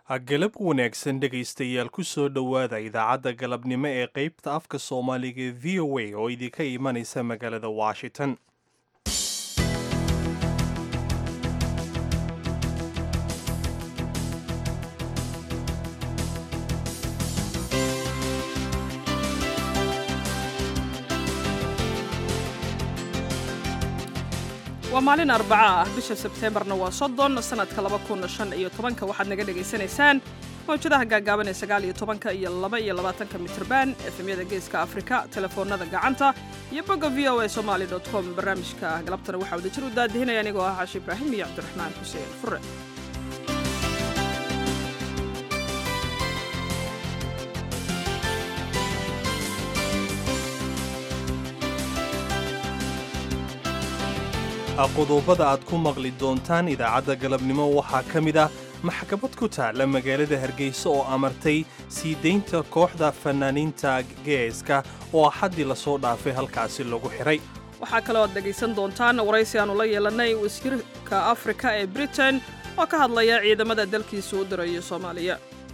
galab wanaagsan dhegaystayaal ku soo dhowaada idaacadda galabnimo ee qaybta afka soomaaliga ee v o a oo idinka imanaysa magaalada washington waa maalin arbaca ah bisha sebteembarna waa soddon sannadka laba kun shan iyo tobanka waxaad naga dhegaysanaysaan mawjadaha gaagaaban ee sagaal iyo tobanka iyo laba iyo labaatanka mitrban efemyada geeska afrika telefoonada gacanta iyo bogga v o a somaali dot com barnaamijka galabtana waxaa wadajir u daadihinaya anigoo ah xaashi ibraahim iyo cabdiraxmaan xuseen fure qodobada aad ku maqli doontaan idaacadda galabnimo waxaa ka mid ah maxkamad ku taalla magaalada hargeysa oo amartay sii daynta kooxda fanaaniinta geeska oo axaddii lasoo dhaafay halkaasi lagu xihay waxaa kaloo aad dhegaysan doontaan waraysi aanu la yeelannay wasiirka afrika ee britain oo ka hadlaya ciidamada dalkiisa u dirayo soomaaliya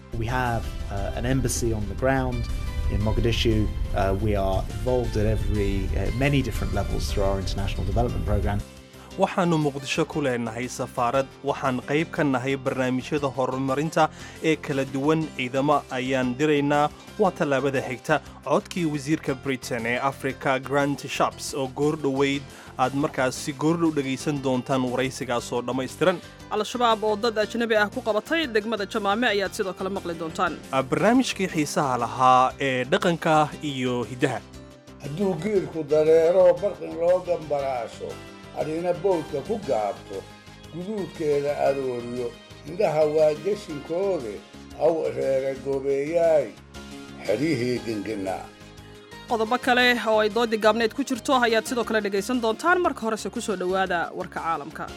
in Mogadishu. Uh, we are involved at every uh, many different levels through our international development program. waxaannu muqdisho ku leenahay safaarad waxaan qayb ka nahay barnaamijyada horumarinta ee kala duwan ciidamo ayaan diraynaa waa tallaabada xigta codkii wasiirka britain ee africa grant shaps oo goordhoweyd aad markaasi goordhow dhegaysan doontaan waraysigaasoo dhammaystiran al-shabaab oo dad ajnabi ah ku qabatay degmada jamaame ayaad sidoo kale maqli doontaan barnaamijkii xiisaha lahaa ee dhaqanka iyo hiddaha hadduu geelku dareero barqin loo gambaraasho adhina bowdka ku gaabto guduudkeeda arooriyo indhaha waa geshinkoode aw reera goobeeyaay xeryihii gingina qodobo kale oo ay doodii gaabneed ku jirto ayaad sidoo kale dhegaysan doontaan marka horese ku soo dhowaada warka caalamka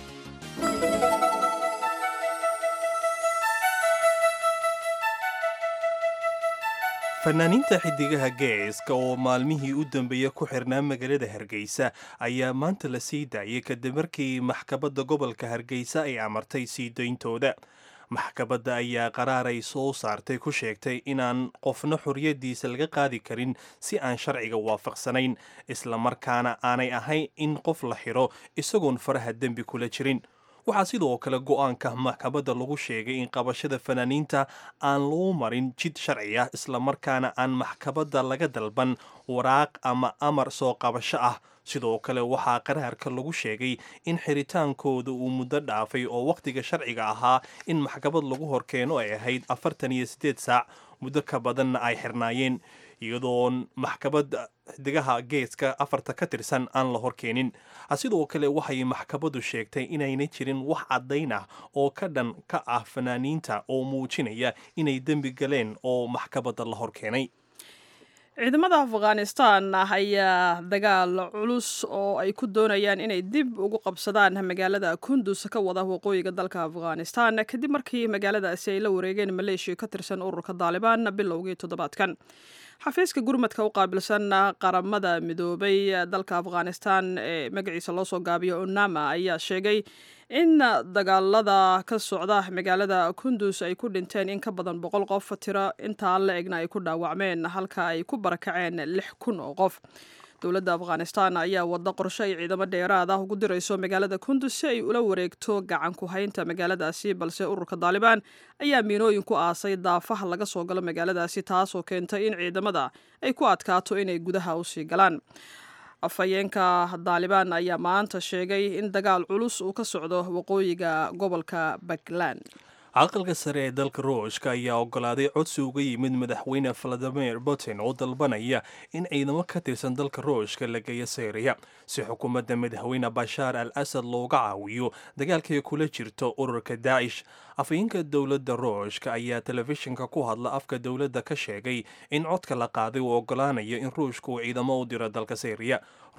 fanaaniinta xiddigaha geeska oo maalmihii u dambeeya ku xirnaa magaalada hargeysa ayaa maanta la sii daayay kadib markii maxkamadda gobolka hargeysa ay amartay sii dayntooda maxkamadda ayaa qaraaray soo saartay ku sheegtay inaan qofna xorriyaddiisa laga qaadi karin si aan sharciga waafaqsanayn islamarkaana aanay ahayn in qof la xidho isagoon faraha dembi kula jirin waxaa sidoo kale go'aanka maxkamadda lagu sheegay in qabashada fanaaniinta aan loo marin jid sharci ah islamarkaana aan maxkamadda laga dalban waraaq ama amar soo qabasho ah sidoo kale waxaa qaraarka lagu sheegay in xiritaankooda uu muddo dhaafay oo wakhtiga sharciga ahaa in maxkamad lagu horkeeno ay ahayd afartan iyo siddeed saac muddo ka badanna ay xirnaayeen iyadoon maxkamadda xidigaha geeska afarta ka tirsan aan la horkeenin sidoo kale waxay maxkamaddu sheegtay inayna jirin wax caddayn ah oo ka dhan ka ah fanaaniinta oo muujinaya inay dembi galeen oo maxkamadda la horkeenay ciidamada afghanistan ayaa dagaal culus oo ay ku doonayaan inay dib ugu qabsadaan magaalada kundus ka wada waqooyiga dalka afghanistan kadib markii magaaladaasi ay la wareegeen maleeshiya ka tirsan ururka daalibaan bilowgii toddobaadkan xafiiska gurmadka u qaabilsan qaramada midoobay dalka afghanistan ee magaciisa loo soo gaabiyo unama ayaa sheegay in dagaalada ka socda magaalada kundus ay ku dhinteen in ka badan boqol qof tiro intaa la egna ay ku dhaawacmeen halka ay ku barakaceen lix kun oo qof dowladda afghanistan ayaa wada qorshe ay ciidamo dheeraad ah ugu dirayso magaalada kundus si ay ula wareegto gacan ku haynta magaaladaasi balse ururka daalibaan ayaa miinooyin ku aasay daafaha laga soo galo magaaladaasi taasoo keentay in ciidamada ay ku adkaato inay gudaha usii galaan afhayeenka daalibaan ayaa maanta sheegay in dagaal culus uu ka socdo waqooyiga gobolka puntland aqalka sare ee dalka ruushka ayaa ogolaaday codsi uga yimid madaxweyne valadimir putin oo dalbanaya in ciidamo ka tirsan dalka ruushka la geeyo syriya si xukuumadda madaxweyne bashaar al asad looga caawiyo dagaalkay kula jirto ururka daacish afhayeenka dowladda ruushka ayaa telefishinka ku hadla afka dowladda ka sheegay in codka la qaaday uu ogolaanayo in ruushka uu ciidamo u diro dalka syriya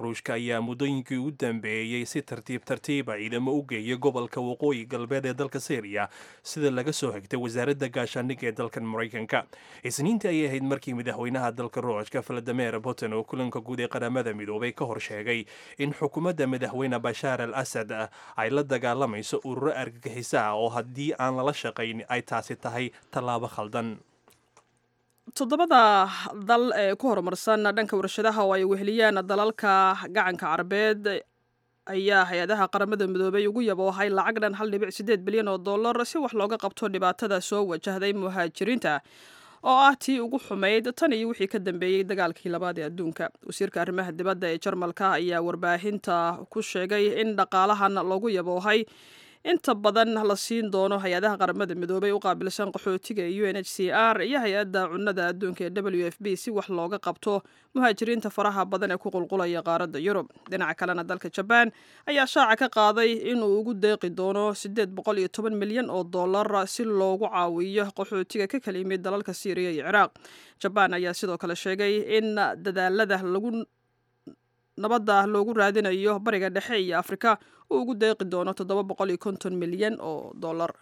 ruushka ayaa muddooyinkii u dambeeyey si tartiib tartiiba ciidamo u geeyay gobolka waqooyi galbeed ee dalka syriya sida laga soo xigtay wasaaradda gaashaandhigga ee dalkan maraykanka isniintii ayay ahayd markii madaxweynaha dalka ruushka valadimir putin oo kulanka guud ee qaramada midoobay ka hor sheegay in xukuumadda madaxweyne bashaar al asad ay la dagaalamayso ururo argagixisa ah oo haddii aan lala shaqayn ay taasi tahay tallaabo khaldan toddobada dal ee ku horumarsan dhanka warshadaha oo ay weheliyaan dalalka gacanka carabeed ayaa hay-adaha qaramada midoobay ugu yaboohay lacag dhan hal dhibic sideed bilyan oo dollar si wax looga qabto dhibaatada soo wajahday muhaajiriinta oo ah tii ugu xumayd tan iyo wixii ka dambeeyey dagaalkii labaad ee adduunka wasiirka arrimaha dibadda ee jarmalka ayaa warbaahinta ku sheegay in dhaqaalahan loogu yaboohay inta badan la siin doono hay-adaha qaramada midoobay u qaabilsan qaxootiga u n h c r iyo hay-adda cunnada adduunka ee w f b si wax looga qabto muhaajiriinta faraha badan ee ku qulqulaya qaaradda yurub dhinaca kalena dalka jabaan ayaa shaaca ka qaaday inuu ugu deeqi doono siddeed boqol iyo toban milyan oo dollar si loogu caawiyo qaxootiga ka kala yimid dalalka syriya iyo ciraaq jabaan ayaa sidoo kale sheegay in dadaalada lagu nabadda loogu raadinayo bariga dhexe iyo afrika uu ugu deeqi doono toddoba boqol iyo konton milyan oo dollar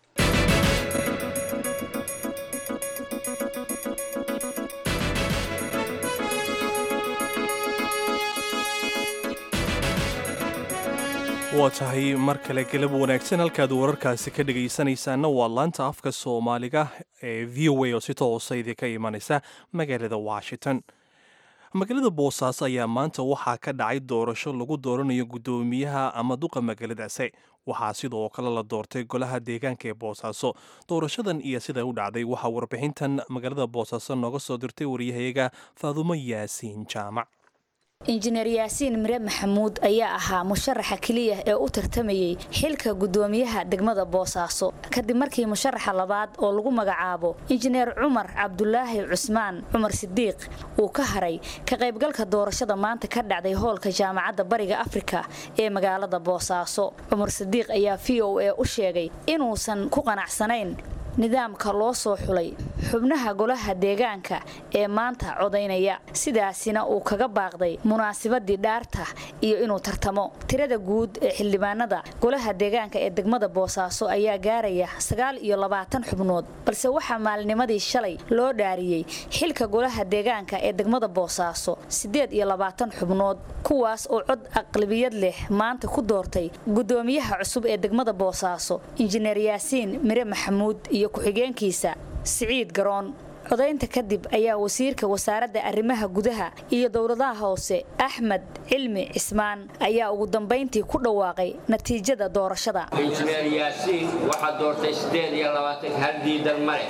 waa tahay mar kale galab wanaagsan halkaad wararkaasi ka dhegaysanaysaana waa laanta afka soomaaliga ee v o a oo si toosa idinka imanaysa magaalada washington magaalada boosaaso ayaa maanta waxaa ka dhacay doorasho lagu dooranayo guddoomiyaha ama duqa magaaladaasi waxaa sidoo kale la doortay golaha deegaanka ee boosaaso doorashadan iyo sida u dhacday waxaa warbixintan magaalada boosaaso nooga soo dirtay waryahayaga faadumo yaasiin jaamac injineer yaasiin mire maxamuud ayaa ahaa musharaxa keliya ee u tartamayey xilka guddoomiyaha degmada boosaaso kadib markii musharaxa labaad oo lagu magacaabo injineer cumar cabdulaahi cusmaan cumar sidiiq uu ka haray ka qaybgalka doorashada maanta ka dhacday hoolka jaamacadda bariga afrika ee magaalada boosaaso cumar sidiiq ayaa v o a u sheegay inuusan ku qanacsanayn nidaamka loo soo xulay xubnaha golaha deegaanka ee maanta codaynaya sidaasina uu kaga baaqday munaasabadii dhaarta iyo inuu tartamo tirada guud ee xildhibaanada golaha deegaanka ee degmada boosaaso ayaa gaaraya sagaal iyo labaatan xubnood balse waxaa maalnimadii shalay loo dhaariyey xilka golaha deegaanka ee degmada boosaaso siddeed iyo labaatan xubnood kuwaas oo cod aqlabiyad leh maanta ku doortay guddoomiyaha cusub ee degmada boosaaso injineer yaasiin mire maxamuud iyo ku-xigeenkiisa siciid garoon codaynta kadib ayaa wasiirka wasaaradda arrimaha gudaha iyo dowladaha hoose axmed cilmi cismaan ayaa ugu dambayntii ku dhawaaqay natiijada doorashada injineer yaasiin waxaa doortay siddeed iyo labaatan hal diidan male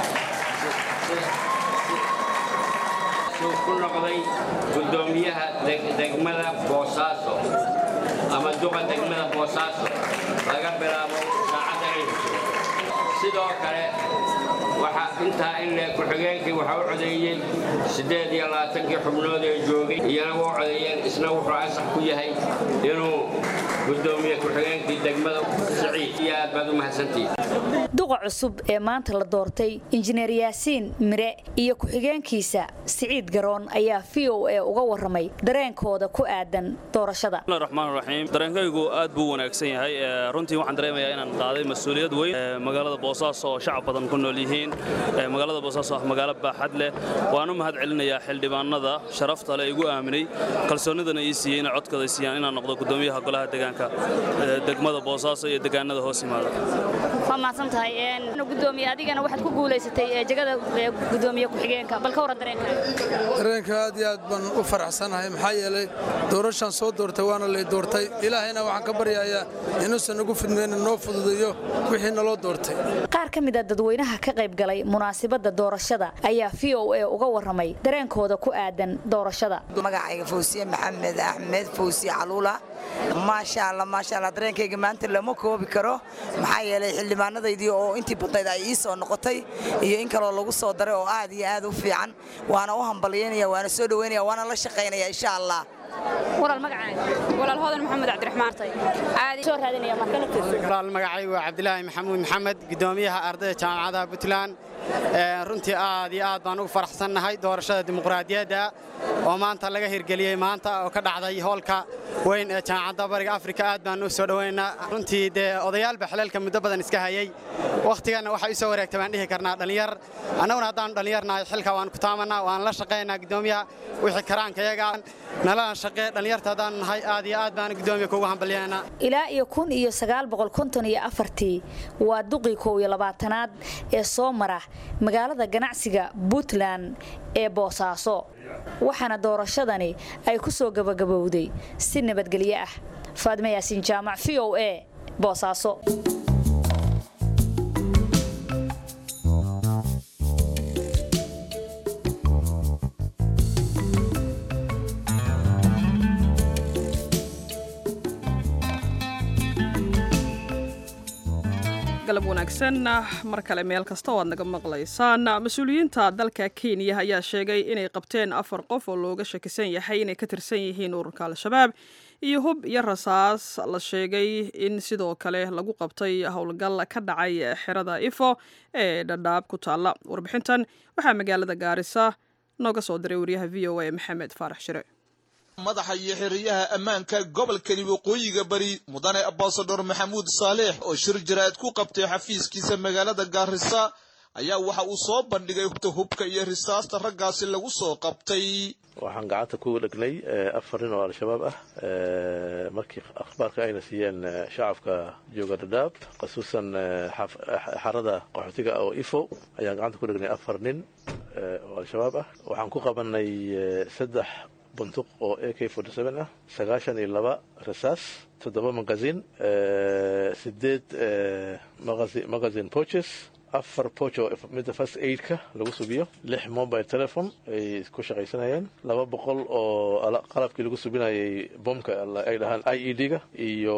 suu ku noqday guddoomiyaha degmada boosaaso ama duqa degmada boosaaso laga bilaabo saacadda ciidku sidoo kale waxa intaa in le ku-xigeenkii waxa u codeeyey siddeed iyo labaatankii xubnood ee joogay iyana wuu codeeyeen isna wuxuu ansax ku yahay inuu gudoomiye ku-xigeenkii degmada siciid iyo aad baad u mahadsantihiin duqa cusub ee maanta la doortay injineer yaasiin mire iyo ku-xigeenkiisa siciid garoon ayaa v o a uga waramay dareenkooda ku aadan doorashada raxmaan raxiim dareenkaygu aad buu wanaagsan yahay runtii waxaan dareemayaa inaan qaaday mas-uuliyad weyn magaalada boosaaso oo shacab badan ku nool yihiin magaalada boosaaso ah magaalo baaxad leh waan u mahad celinayaa xildhibaanada sharafta leh igu aaminay kalsoonidana ii siiyey inay codkooda siiyaan inaan noqdo gudoomiyaha golaha deegaanka degmada boosaaso iyo deegaanada hoos yimaada waa mahadsan tahay gudoomiye adigana waxaad ku guulaysatay jegada gudoomiye ku-xigeenka bal ka warran dareenkaaga dareenka aad iyo aad baan u faraxsanahay maxaa yeelay doorashaan soo doortay waana lay doortay ilaahayna waxaan ka baryayaa inuusan nagu fidmayna noo fududeeyo wixii naloo doortay qaar ka mid a dadweynaha ka qayb galay munaasabadda doorashada ayaa v o a uga warramay dareenkooda ku aadan doorashada magacayga fawsiye maxamed axmed fawsiye caluula maasha alla maasha alla dareenkayga maanta lama koobi karo maxaa yeelay xildhibaanadaydii oo intii badnayd ay ii soo noqotay iyo in kaloo lagu soo daray oo aad iyo aad u fiican waana u hambalyaynaya waana soo dhowaynaya waana la shaqaynaya insha allah walaal magacaaga walaal hodan maxamed cabdiraxmaan aad soo raadinaya marka walaal magacaygu waa cabdilaahi maxamuud maxamed gudoomiyaha ardayda jaamacadaha puntland runtii aad iyo aad baan ugu faraxsannahay doorashada dimuqraadiyadda oo maanta laga hirgeliyey maanta oo ka dhacday hoolka weyn ee jaamacadda bariga afrika aad baan u soo dhoweynaa runtii dee odayaalba xaleelka muddo badan iska hayay wakhtiganna waxay u soo wareegtay baan dhihi karnaa dhallinyar annaguna haddaanu dhallinyarnahay xilka waan ku taamanaa waan la shaqaynaa guddoomiyaha wixii karaankayaga nalana shaqee dhallinyarta haddaanu nahay aad iyo aad baan guddoomiya kuugu hambalyaynaa ilaa iyo kun iyo sagaal boqol konton iyo afartii waa duqii kow iyo labaatanaad ee soo mara magaalada ganacsiga puntland ee boosaaso waxaana doorashadani ay ku soo gabagabowday si nabadgelyo ah faadme yaasiin jaamac v o a boosaaso galab wanaagsan mar kale meel kasta oo aad naga maqlaysaan mas-uuliyiinta dalka kenya ayaa sheegay inay qabteen afar qof oo looga shakisan yahay inay ka tirsan yihiin ururka al-shabaab iyo hub iyo rasaas la sheegay in sidoo kale lagu qabtay howlgal ka dhacay xerada ifo ee dhadhaab ku taalla warbixintan waxaa magaalada gaarisa nooga soo diray wariyaha v o a maxamed faarax shire madaxa iyo xiriyaha ammaanka gobolkani waqooyiga bari mudane ambasador maxamuud saaleex oo shir jaraa'id ku qabtay xafiiskiisa magaalada gaarisa ayaa waxa uu soo bandhigay hubka iyo risaasta raggaasi lagu soo qabtay waxaan gacanta ku dhegnay afar nin oo al-shabaab ah markii akhbaarka ayna siiyeen shacabka jooga dhadhaab khasuusan xarada qaxootiga oo ifo ayaan gacanta ku dhegnay afar nin oo al-shabaab ah waxaan ku qabanay saddex buntuq oo a k ah sagaashan iyo laba rasaas toddoba magazin sideed magazin poches afar poch oo midda first aidka lagu subiyo lix mobile telephone ay ku shaqaysanayeen laba boqol oo qalabkii lagu subinayay bomka ay dhahaan i e d-ga iyo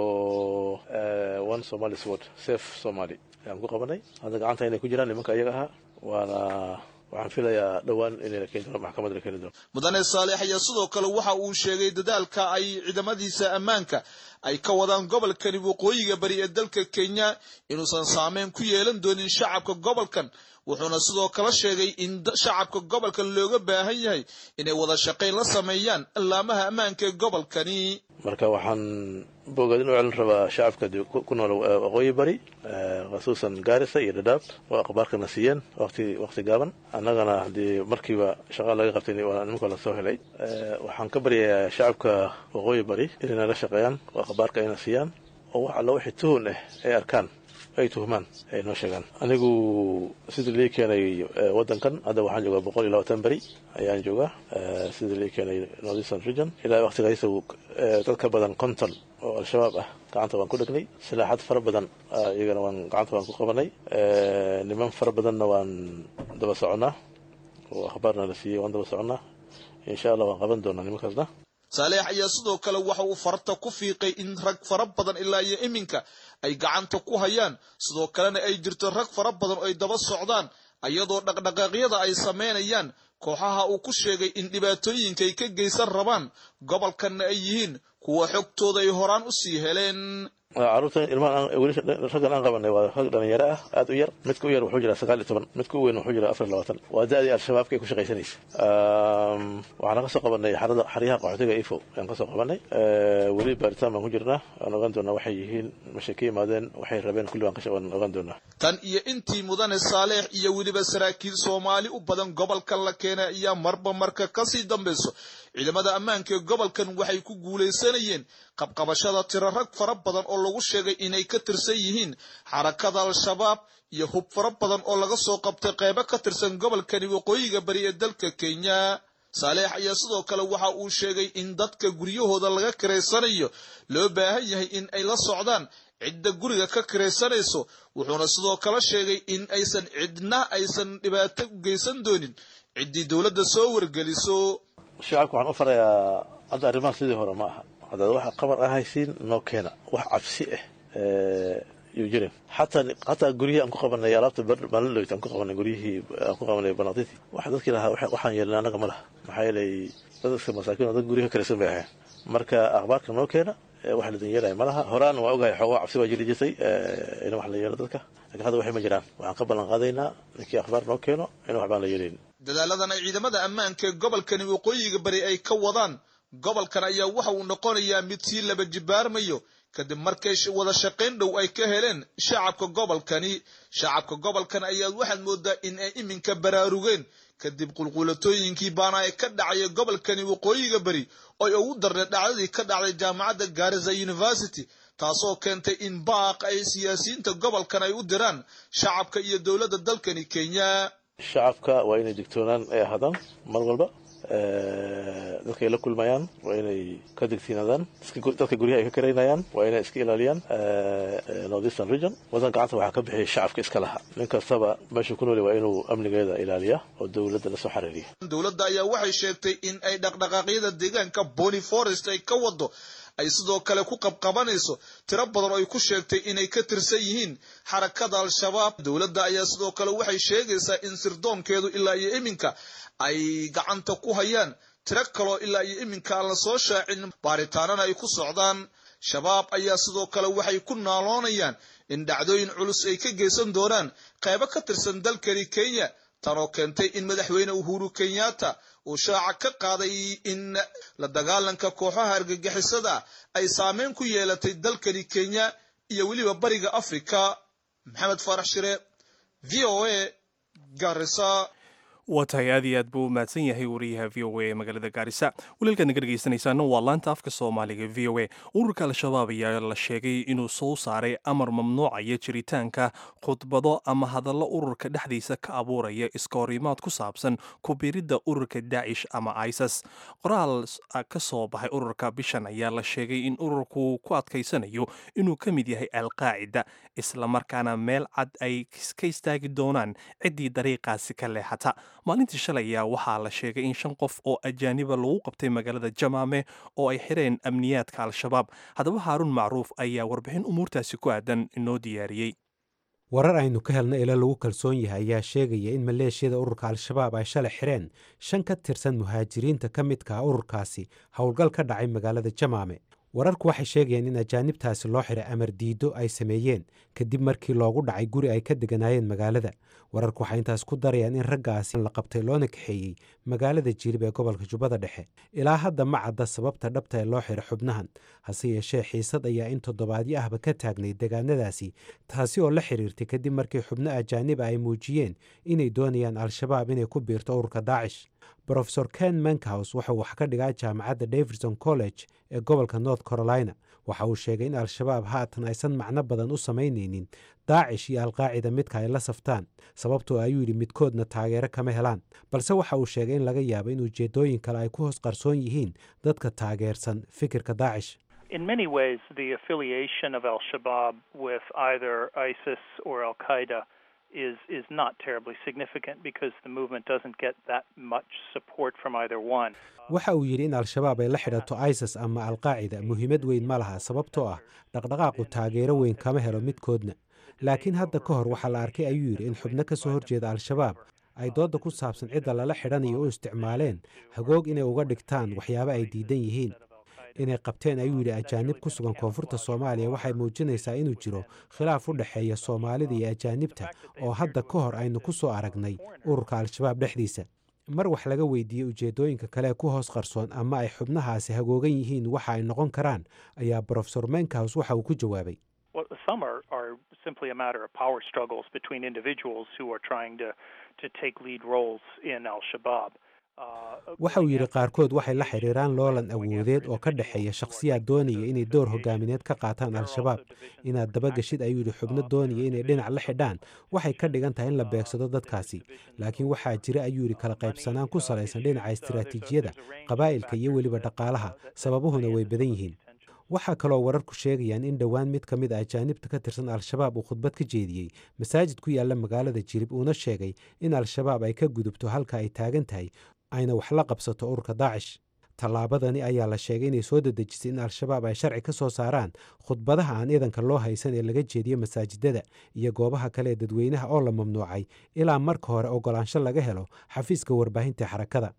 one somali sword safe somali ayaan ku qabanay hadda gacanta inay ku jiraan nimanka iyaga ahaa waana waxaan filayaa dhowaan inay la keeni doono maxkamadda la keeni doono mudane saaleex ayaa sidoo kale waxa uu sheegay dadaalka ay ciidamadiisa ammaanka ay ka wadaan gobolkani waqooyiga bari ee dalka kenya inuusan saameyn ku yeelan doonin shacabka gobolkan wuxuuna sidoo kale sheegay in shacabka gobolkan looga baahan yahay inay wada shaqayn la sameeyaan allaamaha ammaanka ee gobolkani marka waxaan bogaadin u celin rabaa shacabka ku nool waqooyi bari khasuusan gaarisa iyo dhadhaab oo akhbaarkana siiyeen waqti waqti gaaban annagana haddii markiiba shaqa laga qabtay nimanka la soo helay waxaan ka baryayaa shacabka waqooyi bari inay nala shaqeeyaan oo akhbaarka ayna siiyaan oo wax alla wixii tuhun ah ay arkaan ay tuhmaan ay noo sheegaan anigu sidii lii keenay waddankan hadda waxaan joogaa boqol iyo labaatan beri ayaan joogaa sidii lii keenay northeastern region ilaa waqtigaysa dad ka badan konton oo al-shabaab ah gacanta waan ku dhegnay silaaxad fara badan iyagana waan gacanta waan ku qabanay niman fara badanna waan daba soconnaa oo akhbaarna la siiyey waan daba soconnaa insha allah waan qaban doonaa nimankaasna saaleex ayaa sidoo kale waxa uu farta ku fiiqay in rag fara badan ilaa iyo iminka ay gacanta ku hayaan sidoo kalena ay jirto rag fara badan oo ay daba socdaan iyadoo dhaqdhaqaaqyada ay samaynayaan kooxaha uu ku sheegay in dhibaatooyinka ay ka geysan rabaan gobolkanna ay yihiin kuwa xogtooda ay horaan u sii heleen caruurta ilmahan weli raggan aan qabanay waa rag dhalinyaro ah aad u yar midka u yar wuxuu jiraa sagaal iyo toban midka u weyn wuxuu jiraa afar iyo labaatan waa da-dii al-shabaabka ay ku shaqaysanaysa waxaan ka soo qabanay xarada xaryaha qaxootiga ifo ayaan ka soo qabanay weli baaritaan baan ku jirnaa waan ogaan doonaa waxay yihiin mashay ka yimaadeen waxay rabeen kulli waan ogaan doonaa tan iyo intii mudane saaleex iyo weliba saraakiil soomaali u badan gobolkan la keenay ayaa marba marka kasii dambayso ciidamada ammaanka ee gobolkan waxay ku guulaysanayeen qabqabashada tiro rag fara badan oo lagu sheegay inay ka tirsan yihiin xarakada al-shabaab iyo hub fara badan oo laga soo qabtay qeybo ka tirsan gobolkani waqooyiga bari ee dalka kenya saaleex ayaa sidoo kale waxa uu sheegay in dadka guryahooda laga kiraysanayo loo baahan yahay in ay la socdaan cidda guriga ka kiraysanayso wuxuuna sidoo kale sheegay in aysan cidna aysan dhibaato u geysan doonin ciddii dowladda soo wargeliso shacabka waxaan u farayaa hadda arrimaha sidii hore ma aha haddaad waxa qabar ah haysiin noo keena wax cabsi ah yuu jirin xataa xataa guryihii aan ku qabanay alaabta maalinloyd aan ku qabanay guryihii aan ku qabanay banaqdidii waxa dadkii lahaa waxaan yeelnay annaga ma laha maxaa yeelay dadka masaakiin oo dad guryaha kalaysan bay ahayn marka akhbaarka noo keena wax la danyeelaya ma laha horaan waa ogahay xoogaa cabsi waa jiri jirtay in wax la yeelo dadka laakiin hadda waxay ma jiraan waxaan ka ballan qaadaynaa ninkii akhbaar noo keeno in waxbaan la yeelayn dadaaladan ay ciidamada ammaanka ee gobolkani waqooyiga bari ay ka wadaan gobolkan ayaa waxa uu noqonayaa mid sii laba jibaarmayo kadib markay wada shaqayn dhow ay ka heleen shacabka gobolkani shacabka gobolkan ayaa waxaad moodaa in ay iminka baraarugeen kadib qulquulatooyinkii baana ee ka dhacaya gobolkani waqooyiga bari oo ugu darnay dhacdadii ka dhacday jaamacadda garisa university taasoo keentay in baaq ay siyaasiyiinta gobolkan ay u diraan shacabka iyo dowladda dalkani kenya shacabka waa inay digtoonaan ay ahaadaan mar walba dadkay la kulmayaan waa inay ka digtiinaadaan dadka guryaha ay ka karaynayaan waa inay iska ilaaliyaan northeastern region wadan gacanta waxaa ka bixiyay shacabka iska laha nin kastaba meeshuu ku nooli waa inuu amnigeeda ilaaliya oo dowladda lasoo xariiriya dowladda ayaa waxay sheegtay in ay dhaqdhaqaaqyada deegaanka bony forest ay ka wado ay sidoo kale ku qabqabanayso tiro badan oo ay ku sheegtay inay ka tirsan yihiin xarakada al-shabaab dowladda ayaa sidoo kale waxay sheegaysaa in sirdoonkeedu ilaa iyo iminka ay gacanta ku hayaan tiro kaloo ilaa iyo iminka aan la soo shaacin baaritaanana ay ku socdaan shabaab ayaa sidoo kale waxay ku naaloonayaan in dhacdooyin culus ay ka geysan doonaan qaybo ka tirsan dalkani kenya tanoo keentay in madaxweyne uhuru kenyatta uu shaaca ka qaaday in la dagaalanka kooxaha argagixisada ay saameyn ku yeelatay dalkani kenya iyo weliba bariga africa maxamed faarax shire v o a garisa waa tahay aad iyo aad buu u mahadsan yahay wariyaha v o a ee magaalada gaarisa walaalkaad naga dhegaysanaysaana waa laanta afka soomaaliga v o a ururka al-shabaab ayaa la sheegay inuu soo saaray amar mamnuucaya jiritaanka khudbado ama hadallo ururka dhexdiisa ka abuuraya iska horimaad ku saabsan kubiridda ururka daacish ama isis qoraal ka soo baxay ururka bishan ayaa la sheegay in ururku ku adkaysanayo inuu ka mid yahay alqaacida islamarkaana meel cad ay ka istaagi doonaan ciddii dariiqaasi ka leexata maalintii shalay ayaa waxaa la sheegay in shan qof oo ajaaniba lagu qabtay magaalada jamaame oo ay xireen amniyaadka al-shabaab haddaba haaruun macruuf ayaa warbixin umuurtaasi ku aadan inoo diyaariyey warar aynu ka helna ila lagu kalsoon yahay ayaa sheegaya in maleeshiyada ururka al-shabaab ay shalay xireen shan ka tirsan muhaajiriinta ka midka ah ururkaasi howlgal ka dhacay magaalada jamaame wararku waxay sheegayaan in ajaanibtaasi loo xiray amar diiddo ay sameeyeen kadib markii loogu dhacay guri ay ka deganaayeen magaalada wararku waxay intaas ku darayaan in raggaasi la qabtay loona kaxeeyey magaalada jilib ee gobolka jubbada dhexe ilaa hadda ma cadda sababta dhabta ee loo xiray xubnahan hase yeeshee xiisad ayaa in toddobaadyo ahba ka taagnay degaanadaasi taasi oo la xiriirtay kadib markii xubno ajaaniba ay muujiyeen inay doonayaan al-shabaab inay ku biirto ururka daacish brofesor ken mankhouse wuxuu wax ka dhigaa jaamacadda davidson college ee gobolka north carolina waxa uu sheegay in al-shabaab haatan aysan macno badan u samaynaynin daacish iyo alqaacida midka ay la saftaan sababtoo ayuu yidhi midkoodna taageero kama helaan balse waxa uu sheegay in laga yaabo in ujeeddooyin kale ay ku hoos qarsoon yihiin dadka taageersan fikirka daacish In many ways, the affiliation of Al Shabaab with either ISIS or Al Qaeda is is not terribly significant because the movement doesn't get that much support from either one. waxa uu yidhi in al-shabaab ay la xidhato isis ama alqaacida muhiimad weyn ma laha sababtoo ah dhaqdhaqaaqu taageero weyn kama helo midkoodna laakiin hadda ka hor waxaa la arkay ayuu yidhi in xubno ka soo horjeeda al-shabaab ay doodda ku saabsan cidda lala xidhanayo u isticmaaleen hagoog inay uga dhigtaan waxyaabo ay diidan yihiin inay qabteen ayuu yidhi ajaanib ku sugan koonfurta soomaaliya waxay muujinaysaa inuu jiro khilaaf u dhexeeya soomaalida iyo ajaanibta oo hadda ka hor aynu ku soo aragnay ururka al-shabaab dhexdiisa mar wax laga weydiiyey ujeeddooyinka kale ku hoos qarsoon ama ay xubnahaasi hagoogan yihiin waxa ay noqon karaan ayaa brofesor menkhouse waxa uu ku jawaabay Well, some are, are simply a matter of power struggles between individuals who are trying to, to take lead roles in Al Shabaab. waxa uu yidhi qaarkood waxay la xidhiiraan loolan awoodeed oo ka dhexeeya shakhsiyaad doonaya inay door hogaamineed ka qaataan al-shabaab inaad dabageshid ayuu yidhi xubno doonaya inay dhinac la xidhaan waxay ka dhigan tahay in la beegsado dadkaasi laakiin waxaa jira ayuu yidhi kala qaybsanaan ku salaysan dhinaca istiraatiijiyada qabaa'ilka iyo weliba dhaqaalaha sababuhuna way badan yihiin waxaa kaloo wararku sheegayaan in dhowaan mid ka mid a ajaanibta ka tirsan al-shabaab uu khudbad ka jeediyey masaajid ku yaalla magaalada jirib uuna sheegay in al-shabaab ay ka gudubto halka ay taagan tahay ayna wax la qabsato ururka daacish tallaabadani ayaa la sheegay inay soo dedejisay in al-shabaab ay sharci ka soo saaraan khudbadaha aan iidanka loo haysan ee laga jeediyo masaajidada iyo goobaha kale ee dadweynaha oo la mamnuucay ilaa marka hore ogolaansho laga helo xafiiska warbaahinta xarakada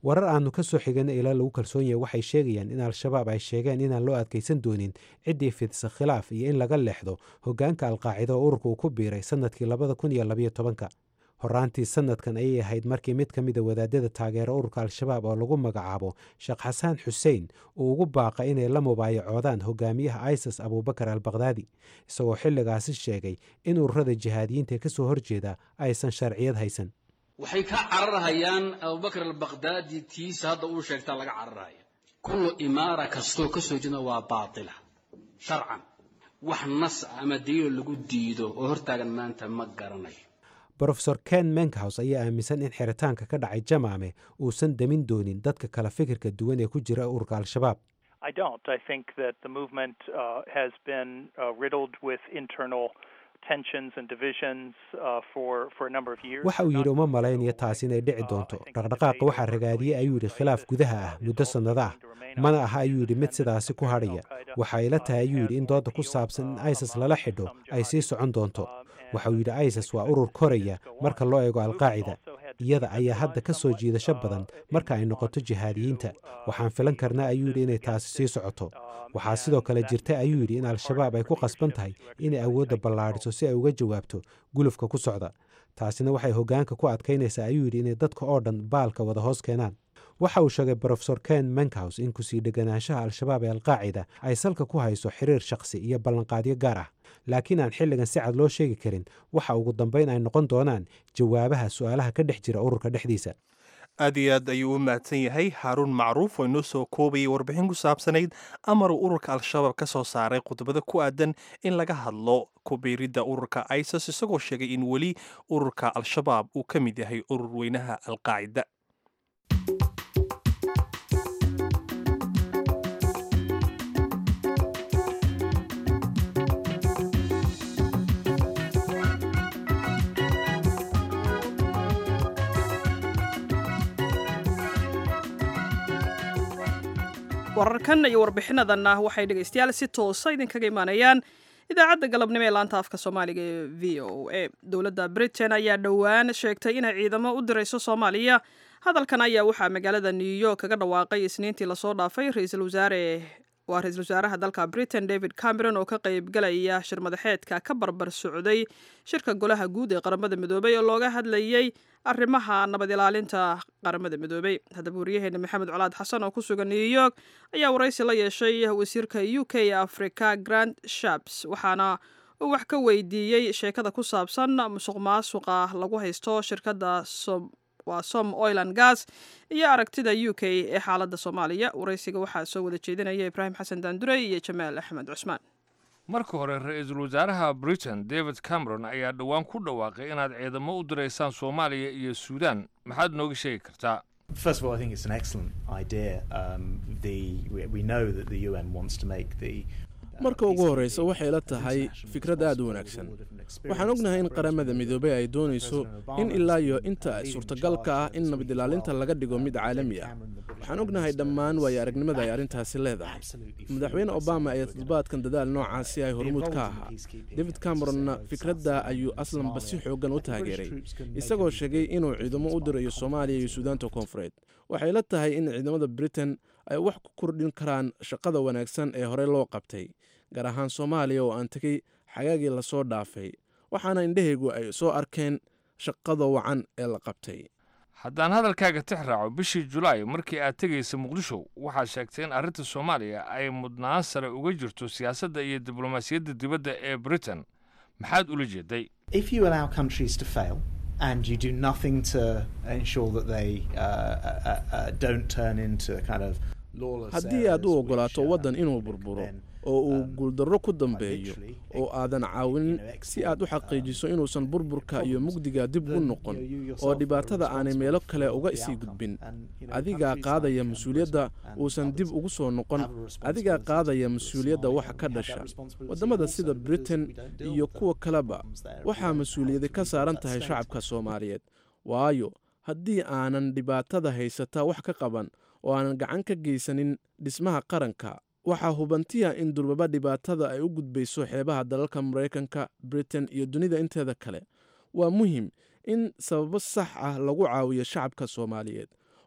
warar aanu ka soo xigana ilaa lagu kalsoon yahay waxay sheegayaan in al-shabaab ay sheegeen inaan loo adkaysan doonin ciddii fidisa khilaaf iyo in laga leexdo hoggaanka alqaacida oo ururka uu ku biiray sannadkii labada kun iyo labayo tobanka horaantii sanadkan ayay ahayd markii mid ka mida wadaadada taageera ururka al-shabaab oo lagu magacaabo sheekh xasaan xuseen uu ugu baaqa inay la mubaayacoodaan hogaamiyaha isis abuubakar al bakdaadi isagoo xilligaasi sheegay in ururada jihaadiyiinta ee ka soo horjeeda aysan sharciyad haysan waxay ka cararhayaan abubakar albakdaadi tiisa hadda uu sheegtaa laga cararhaya kullu imaara kastoo ka soo jeeda waa baatila sharcan wax nas ama daliilo lagu diido oo hortaagan maanta ma garanayo brofesor ken menkhows ayaa aaminsan in xiritaanka ka dhacay jamaame uusan demin doonin dadka kala fikirka duwan ee ku jira ururka al-shabaab I don't. I think that the movement uh, has been uh, riddled with internal tensions and divisions uh, for, for a number of years. waxa uu yidhi uma malaynayo taasi inay dhici doonto dhaqdhaqaaqa waxaa ragaadiyey ayuu yidhi khilaaf gudaha ah muddo sannado ah mana aha ayuu yidhi mid sidaasi ku hadhaya waxa ila tahay ayuu yidhi in dooda ku saabsan in isis lala xidho ay sii socon doonto waxa uu yidhi isis waa urur koraya marka loo eego alqaacida iyada ayaa hadda ka soo jiidasho badan marka ay noqoto jihaadiyiinta waxaan filan karnaa ayuu yidhi inay taasi sii socoto waxaa sidoo kale jirta ayuu yidhi in al-shabaab ay ku qasban tahay inay awoodda ballaadhiso si ay uga jawaabto gulufka ku socda taasina waxay hoggaanka ku adkaynaysaa ayuu yidhi inay dadka oo dhan baalka wada hoos keenaan waxa uu sheegay brofesor ken menkhows in kusii dheganaanshaha al-shabaab ee alqaacida ay salka ku hayso xiriir shakhsi iyo ballanqaadyo gaar ah laakiin aan xilligan si cad loo sheegi karin waxa ugu dambayn ay noqon doonaan jawaabaha su'aalaha ka dhex jira ururka dhexdiisa aad iyo aad ayuu u mahadsan yahay haaruun macruuf oo inoo soo koobayay warbixin ku saabsanayd amaruu ururka al-shabaab ka soo saaray khudbado ku aadan in laga hadlo kubiiridda ururka isis isagoo sheegay in weli ururka al-shabaab uu ka mid yahay urur weynaha alqaacida wararkan iyo warbixinadanna waxay dhegaystayaal si toosa idinkaga imaanayaan idaacadda galabnimo ee laanta afka soomaaliga ee v o a dowladda britain ayaa dhowaan sheegtay inay ciidamo u dirayso soomaaliya hadalkan ayaa waxaa magaalada new york kaga dhawaaqay isniintii lasoo dhaafay ra-iisul wasaare waa ra-iisul wasaaraha dalka britain david cameron oo ka qaybgalaya shir madaxeedka ka barbar socday shirka golaha guud ee qaramada midoobay oo looga hadlayay arrimaha nabad ilaalinta qaramada midoobay haddaba wariyaheena maxamed colaad xasan oo ku sugan new york ayaa waraysi la yeeshay wasiirka u k ee africa grand shaps waxaana uu wax ka weydiiyey sheekada ku saabsan musuq maasuqa lagu haysto shirkadda waa som oil and gas iyo aragtida u k ee xaaladda soomaaliya waraysiga waxaa soo wada jeedinaya ibraahim xasan daandurey iyo jamaal axmed cusmaan marka hore ra-iisul wasaaraha britain david cameron ayaa dhowaan ku dhawaaqay inaad ciidamo u diraysaan soomaaliya iyo suudaan maxaad nooga sheegi kartaa First of all, I think it's an excellent idea. Um, the we, we know that the UN wants to make the marka ugu horreysa waxay la tahay fikrad aad u wanaagsan waxaan ognahay in qaramada midoobey ay doonayso in ilaa iyo inta suurtagalka ah in nabad ilaalinta laga dhigo mid caalami ah waxaan ognahay dhammaan waayo aragnimada ay arrintaasi leedahay madaxweyne obama ayaa toddobaadkan dadaal noocaasi ay hormuud ka ahaa david cameronna fikradda ayuu aslanba si xooggan u taageeray isagoo sheegay inuu ciidamo u dirayo soomaaliya iyo suudaanta koonfureed waxay la tahay in ciidamada britain ay wax ku kordhin karaan shaqada wanaagsan ee horey loo qabtay gaar ahaan soomaaliya oo aan tegey xagaagii lasoo dhaafay waxaana indhahaygu ay soo arkeen shaqada wacan ee la qabtay haddaan hadalkaaga tix raaco bishii julaay markii aad tegaysa muqdisho waxaad sheegtay in arrinta soomaaliya ay mudnaan sare uga jirto siyaasadda iyo diblomaasiyadda dibadda ee britain maxaad ula jeeday if you allow countries to fail and you do nothing to ensure that they uh, uh, uh, don't turn into kind of haddii aad u oggolaato waddan inuu burburo oo uu guuldarro ku dambeeyo oo aadan caawinin si aad u xaqiijiso inuusan burburka iyo mugdiga dib u noqon oo dhibaatada aanay meelo kale uga sii gudbin adigaa qaadaya mas-uuliyadda uusan dib ugu soo noqon adigaa qaadaya mas-uuliyadda waxa ka dhasha waddamada sida britain iyo kuwa kaleba waxaa mas-uuliyadi ka saaran tahay shacabka soomaaliyeed waayo haddii aanan dhibaatada haysata wax ka qaban oo aanan gacan ka geysanin dhismaha qaranka waxaa hubantiya in durbaba dhibaatada ay u gudbayso xeebaha dalalka maraykanka britain iyo dunida inteeda kale waa muhim in sababo sax ah lagu caawiyo shacabka soomaaliyeed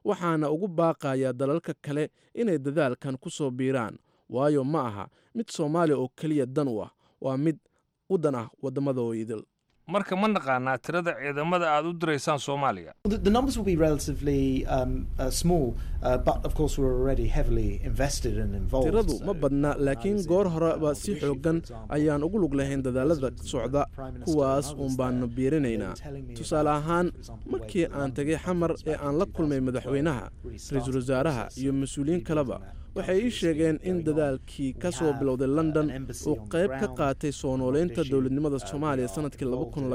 waxaana ugu baaqayaa dalalka kale inay dadaalkan ku soo biiraan waayo ma aha mid soomaaliya oo keliya dan u ah waa mid u dan ah waddamadoo idil marka ma naqaanaa tirada ciidamada aad u diraysaan soomaaliya The, the numbers will be relatively um, uh, small, uh, but of course we're already heavily invested and involved. tiradu so- ma badna laakiin goor horeba si xooggan ayaan ugu lug lahayn dadaalada socda kuwaas uun baanu biirinaynaa tusaale ahaan markii aan tegay xamar ee aan la kulmay madaxweynaha ra-iisul wasaaraha iyo mas-uuliyiin kaleba waxay ii sheegeen in dadaalkii ka soo bilowday london uu qayb ka qaatay soo nooleynta dowladnimada soomaaliya sanadkii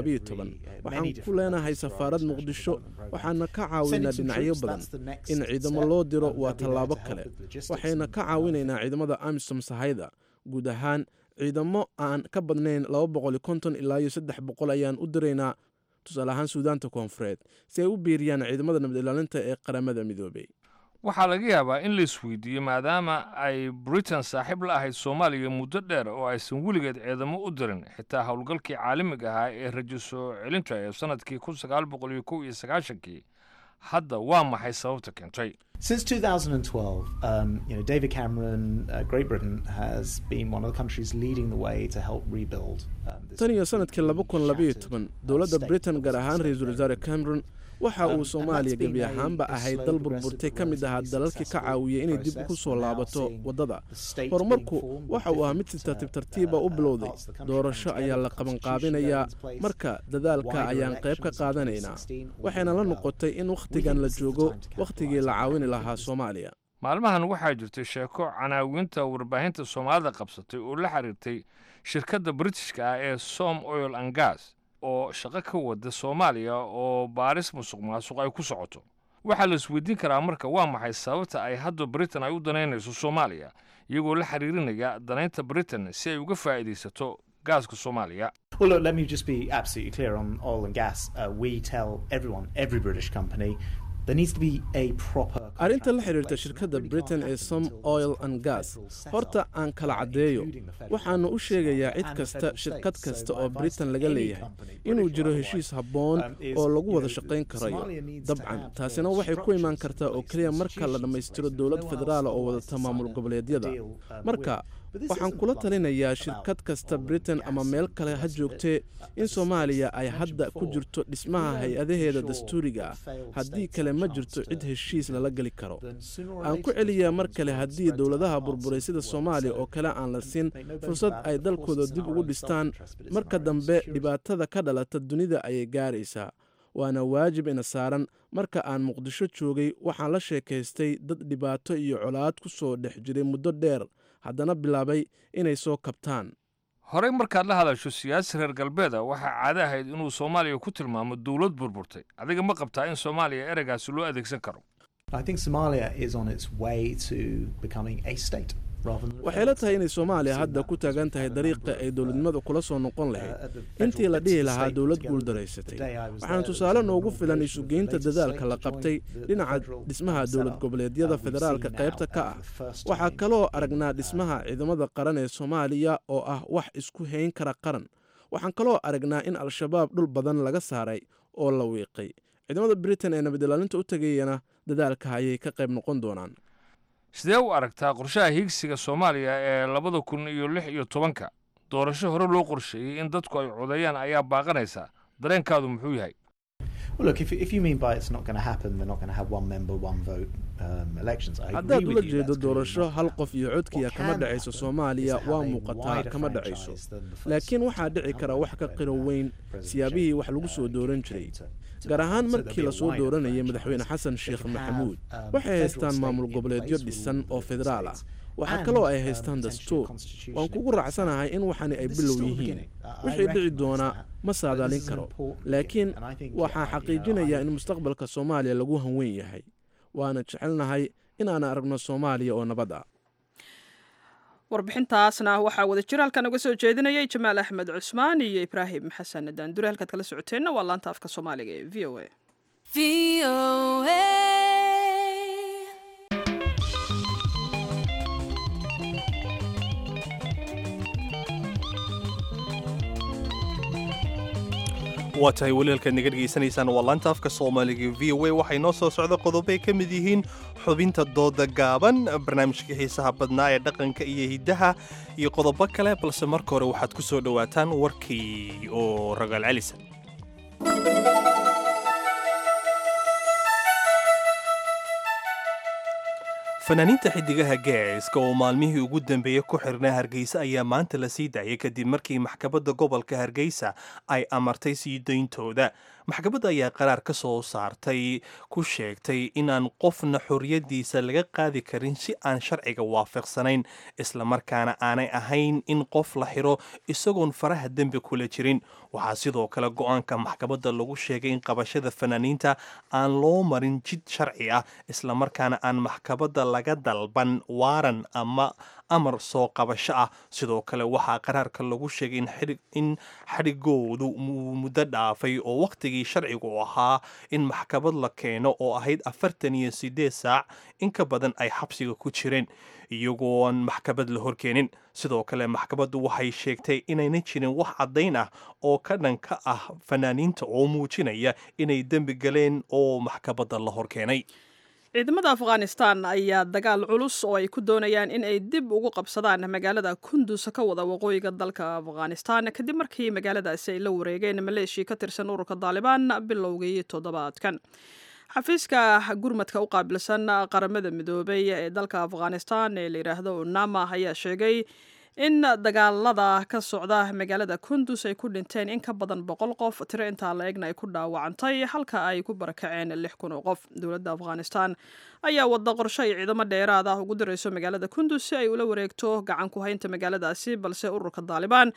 waxaan ku leenahay safaarad muqdisho waxaana ka caawinaa dhinacyo badan in ciidamo loo diro waa tallaabo kale waxayna ka caawinaynaa ciidamada amisom sahayda guud ahaan ciidamo aan ka badnayn ilaa iyo saddex boqol ayaan u diraynaa tusaale ahaan suudaanta koonfureed si ay u biiriyaan ciidamada nabad ilaalinta ee qaramada midoobay waxaa laga yaabaa in la isweydiiyo maadaama ay britain saaxiib la ahayd soomaaliya muddo dheer oo aysan weligeed ciidamo u dirin xitaa howlgalkii caalamiga ahaa ee rajo soo celinta ee sannadkii kun sagaal boqol iyo kow iyo sagaashankii hadda waa maxay sababta keentay Since 2012, um, you know, David Cameron, uh, Great Britain, has been one of the countries leading the way to help rebuild. Um, this tan iyo sanadkii laba kun labaiyo toban dowladda britain gaar ahaan ra-iisul wasaare cameron waxa uu soomaaliya gebi ahaanba ahayd dal burburtay ka mid ahaa dalalkii ka caawiyay inay dib ku soo laabato waddada horumarku waxa uu ahaa mid si tartiib tartiiba u bilowday doorasho ayaa la qabanqaabinayaa marka dadaalka ayaan qayb ka qaadanaynaa waxayna la noqotay in wakhtigan la joogo wakhtigii la caawini lahaa soomaaliya maalmahan waxaa jirtay sheeko canaawiinta warbaahinta soomaalida qabsatay oo la xiriirtay shirkadda britishka ah ee som oil and gas oo shaqo ka wada soomaaliya oo baaris musuq maasuq ay ku socoto waxaa la isweydiin karaa marka waa maxay sababta ay hadda britain ay u danaynayso soomaaliya iyagoo la xiriirinaya danaynta britain si ay uga faa'iidaysato gaaska soomaaliya Well, look, let me just be absolutely clear on oil and gas. Uh, we tell everyone, every British company, there needs to be a proper. arrinta la xiriirta shirkadda britain ee som oil and gas horta aan kala caddeeyo waxaannu u sheegayaa cid kasta shirkad kasta oo britain laga leeyahay inuu jiro heshiis habboon oo lagu wada shaqayn karayo dabcan taasina waxay ku imaan kartaa oo keliya marka la dhammaystiro dowlad federaala oo wadata maamul goboleedyada marka waxaan kula talinayaa shirkad kasta britain ama meel kale ha joogtee in soomaaliya ay hadda ku jirto dhismaha hay-adaheeda dastuuriga ah haddii kale ma jirto cid heshiis lala geli karo aan ku celiyaa mar kale haddii dowladaha burburay sida soomaaliya oo kale aan la siin fursad ay dalkooda dib ugu dhistaan marka dambe dhibaatada ka dhalata dunida ayay gaaraysaa waana waajib ina saaran marka aan muqdisho joogay waxaan la sheekaystay dad dhibaato iyo colaad ku soo dhex jiray muddo dheer haddana bilaabay inay soo kabtaan horey markaad la hadasho siyaasi reer galbeeda waxaa caado ahayd inuu soomaaliya ku tilmaamo dowlad burburtay adiga ma qabtaa in soomaaliya ereygaasi loo adeegsan karo I think Somalia is on its way to becoming a state. rather than- waxay la tahay inay soomaaliya hadda ku taagan tahay dariiqa ay dowladnimada kula soo noqon lahayd intii la dhihi lahaa dowlad guuldaraysatay waxaana tusaale noogu filan isugeynta dadaalka la qabtay dhinaca dhismaha dowlad goboleedyada federaalka qaybta ka ah waxaa kaloo aragnaa dhismaha ciidamada qaran ee soomaaliya oo ah wax isku hayn kara qaran waxaan kaloo aragnaa in al-shabaab dhul badan laga saaray oo la wiiqay ciidamada britain ee nabad ilaalinta u tegayana dadaalka ayay ka qayb noqon doonaan sidee u aragtaa qorshaha hiigsiga soomaaliya ee labada kun iyo lix iyo tobanka doorasho hore loo qorsheeyey in dadku ay codeeyaan ayaa baaqanaysa dareenkaadu muxuu yahay Well, look, if, if you mean by it's not going to happen, they're not going to have one member, one vote um, elections. I haddaad agree ula with you. jeedo That's clearly doorasho not hal qof iyo codkiya What kama can dhacayso happen soomaaliya is have waa a muuqataa wider kama dhacayso franchise than the first laakiin waxaa dhici kara wax ka qiro weyn siyaabihii wax lagu soo dooran jiray gaar ahaan markii lasoo dooranayay madaxweyne xasan sheekh maxamuud waxay haystaan maamul goboleedyo dhisan oo federaal ah waxaa kaloo ay haystaan dastuur waan kugu raacsanahay in waxani ay bilow yihiin wixii dhici doonaa ma saadaalin karo laakiin waxaa xaqiijinayaa in mustaqbalka soomaaliya lagu hanweyn yahay waana jecelnahay inaan aragno soomaaliya oo nabad ah warbixintaasna waxaa wada jir halkan uga soo jeedinayay jamaal axmed cusmaan iyo ibraahim xasan daandure halkaad kala socoteenna waa laanta afka soomaaliga ee v o a waa tahay walialkaad naga dhegaysanaysaan waa laanta afka soomaaliga v o a waxay noo soo socda qodobbay ka mid yihiin xubinta dooda gaaban barnaamijka xiisaha badnaa ee dhaqanka iyo hiddaha iyo qodobo kale balse marka hore waxaad ku soo dhowaataan warkii oo ragaal celisa fanaaniinta xidigaha geeska oo maalmihii ugu dambeeyey ku xirnaa hargeysa ayaa maanta la sii daayay kadib markii maxkamadda gobolka hargeysa ay amartay sii dayntooda maxkamadda ayaa qaraar ka soo saartay ku sheegtay inaan qofna xorriyaddiisa laga qaadi karin si aan sharciga waafaqsanayn islamarkaana aanay ahayn in qof la xiro isagoon faraha dembi kula jirin waxaa sidoo kale go-aanka maxkamadda lagu sheegay in qabashada fanaaniinta aan loo marin jid sharci ah islamarkaana aan maxkamadda laga dalban waaran ama amar soo qabasho ah sidoo kale waxaa qaraarka lagu sheegay in xadhigoodu muddo dhaafay oo wakhtigii sharcigu ahaa in maxkamad la keeno oo ahayd afartan iyo sideed saac in ka badan ay xabsiga ku jireen iyagoon maxkamad la horkeenin sidoo kale maxkamaddu waxay sheegtay inayna jirin wax caddayn ah oo ka dhanka ah fanaaniinta oo muujinaya inay dembi galeen oo maxkamadda la horkeenay ciidamada afghanistan ayaa dagaal culus oo ay ku doonayaan in ay dib ugu qabsadaan magaalada kundus ka wada waqooyiga dalka afghanistan kadib markii magaaladaasi ay la wareegeen maleeshia ka tirsan ururka daalibaan bilowgii toddobaadkan xafiiska gurmadka u qaabilsan qaramada midoobay ee dalka afghanistan ee la yidhaahdo unama ayaa sheegay in dagaalada ka socda magaalada kundus ay ku dhinteen in ka badan boqol qof tiro intaa la egna ay ku dhaawacantay halka ay ku barakaceen lix kun oo qof dowladda afghanistan ayaa wada qorsho ay ciidamo dheeraad ah ugu dirayso magaalada kundus si ay ula wareegto gacan ku haynta magaaladaasi balse ururka daalibaan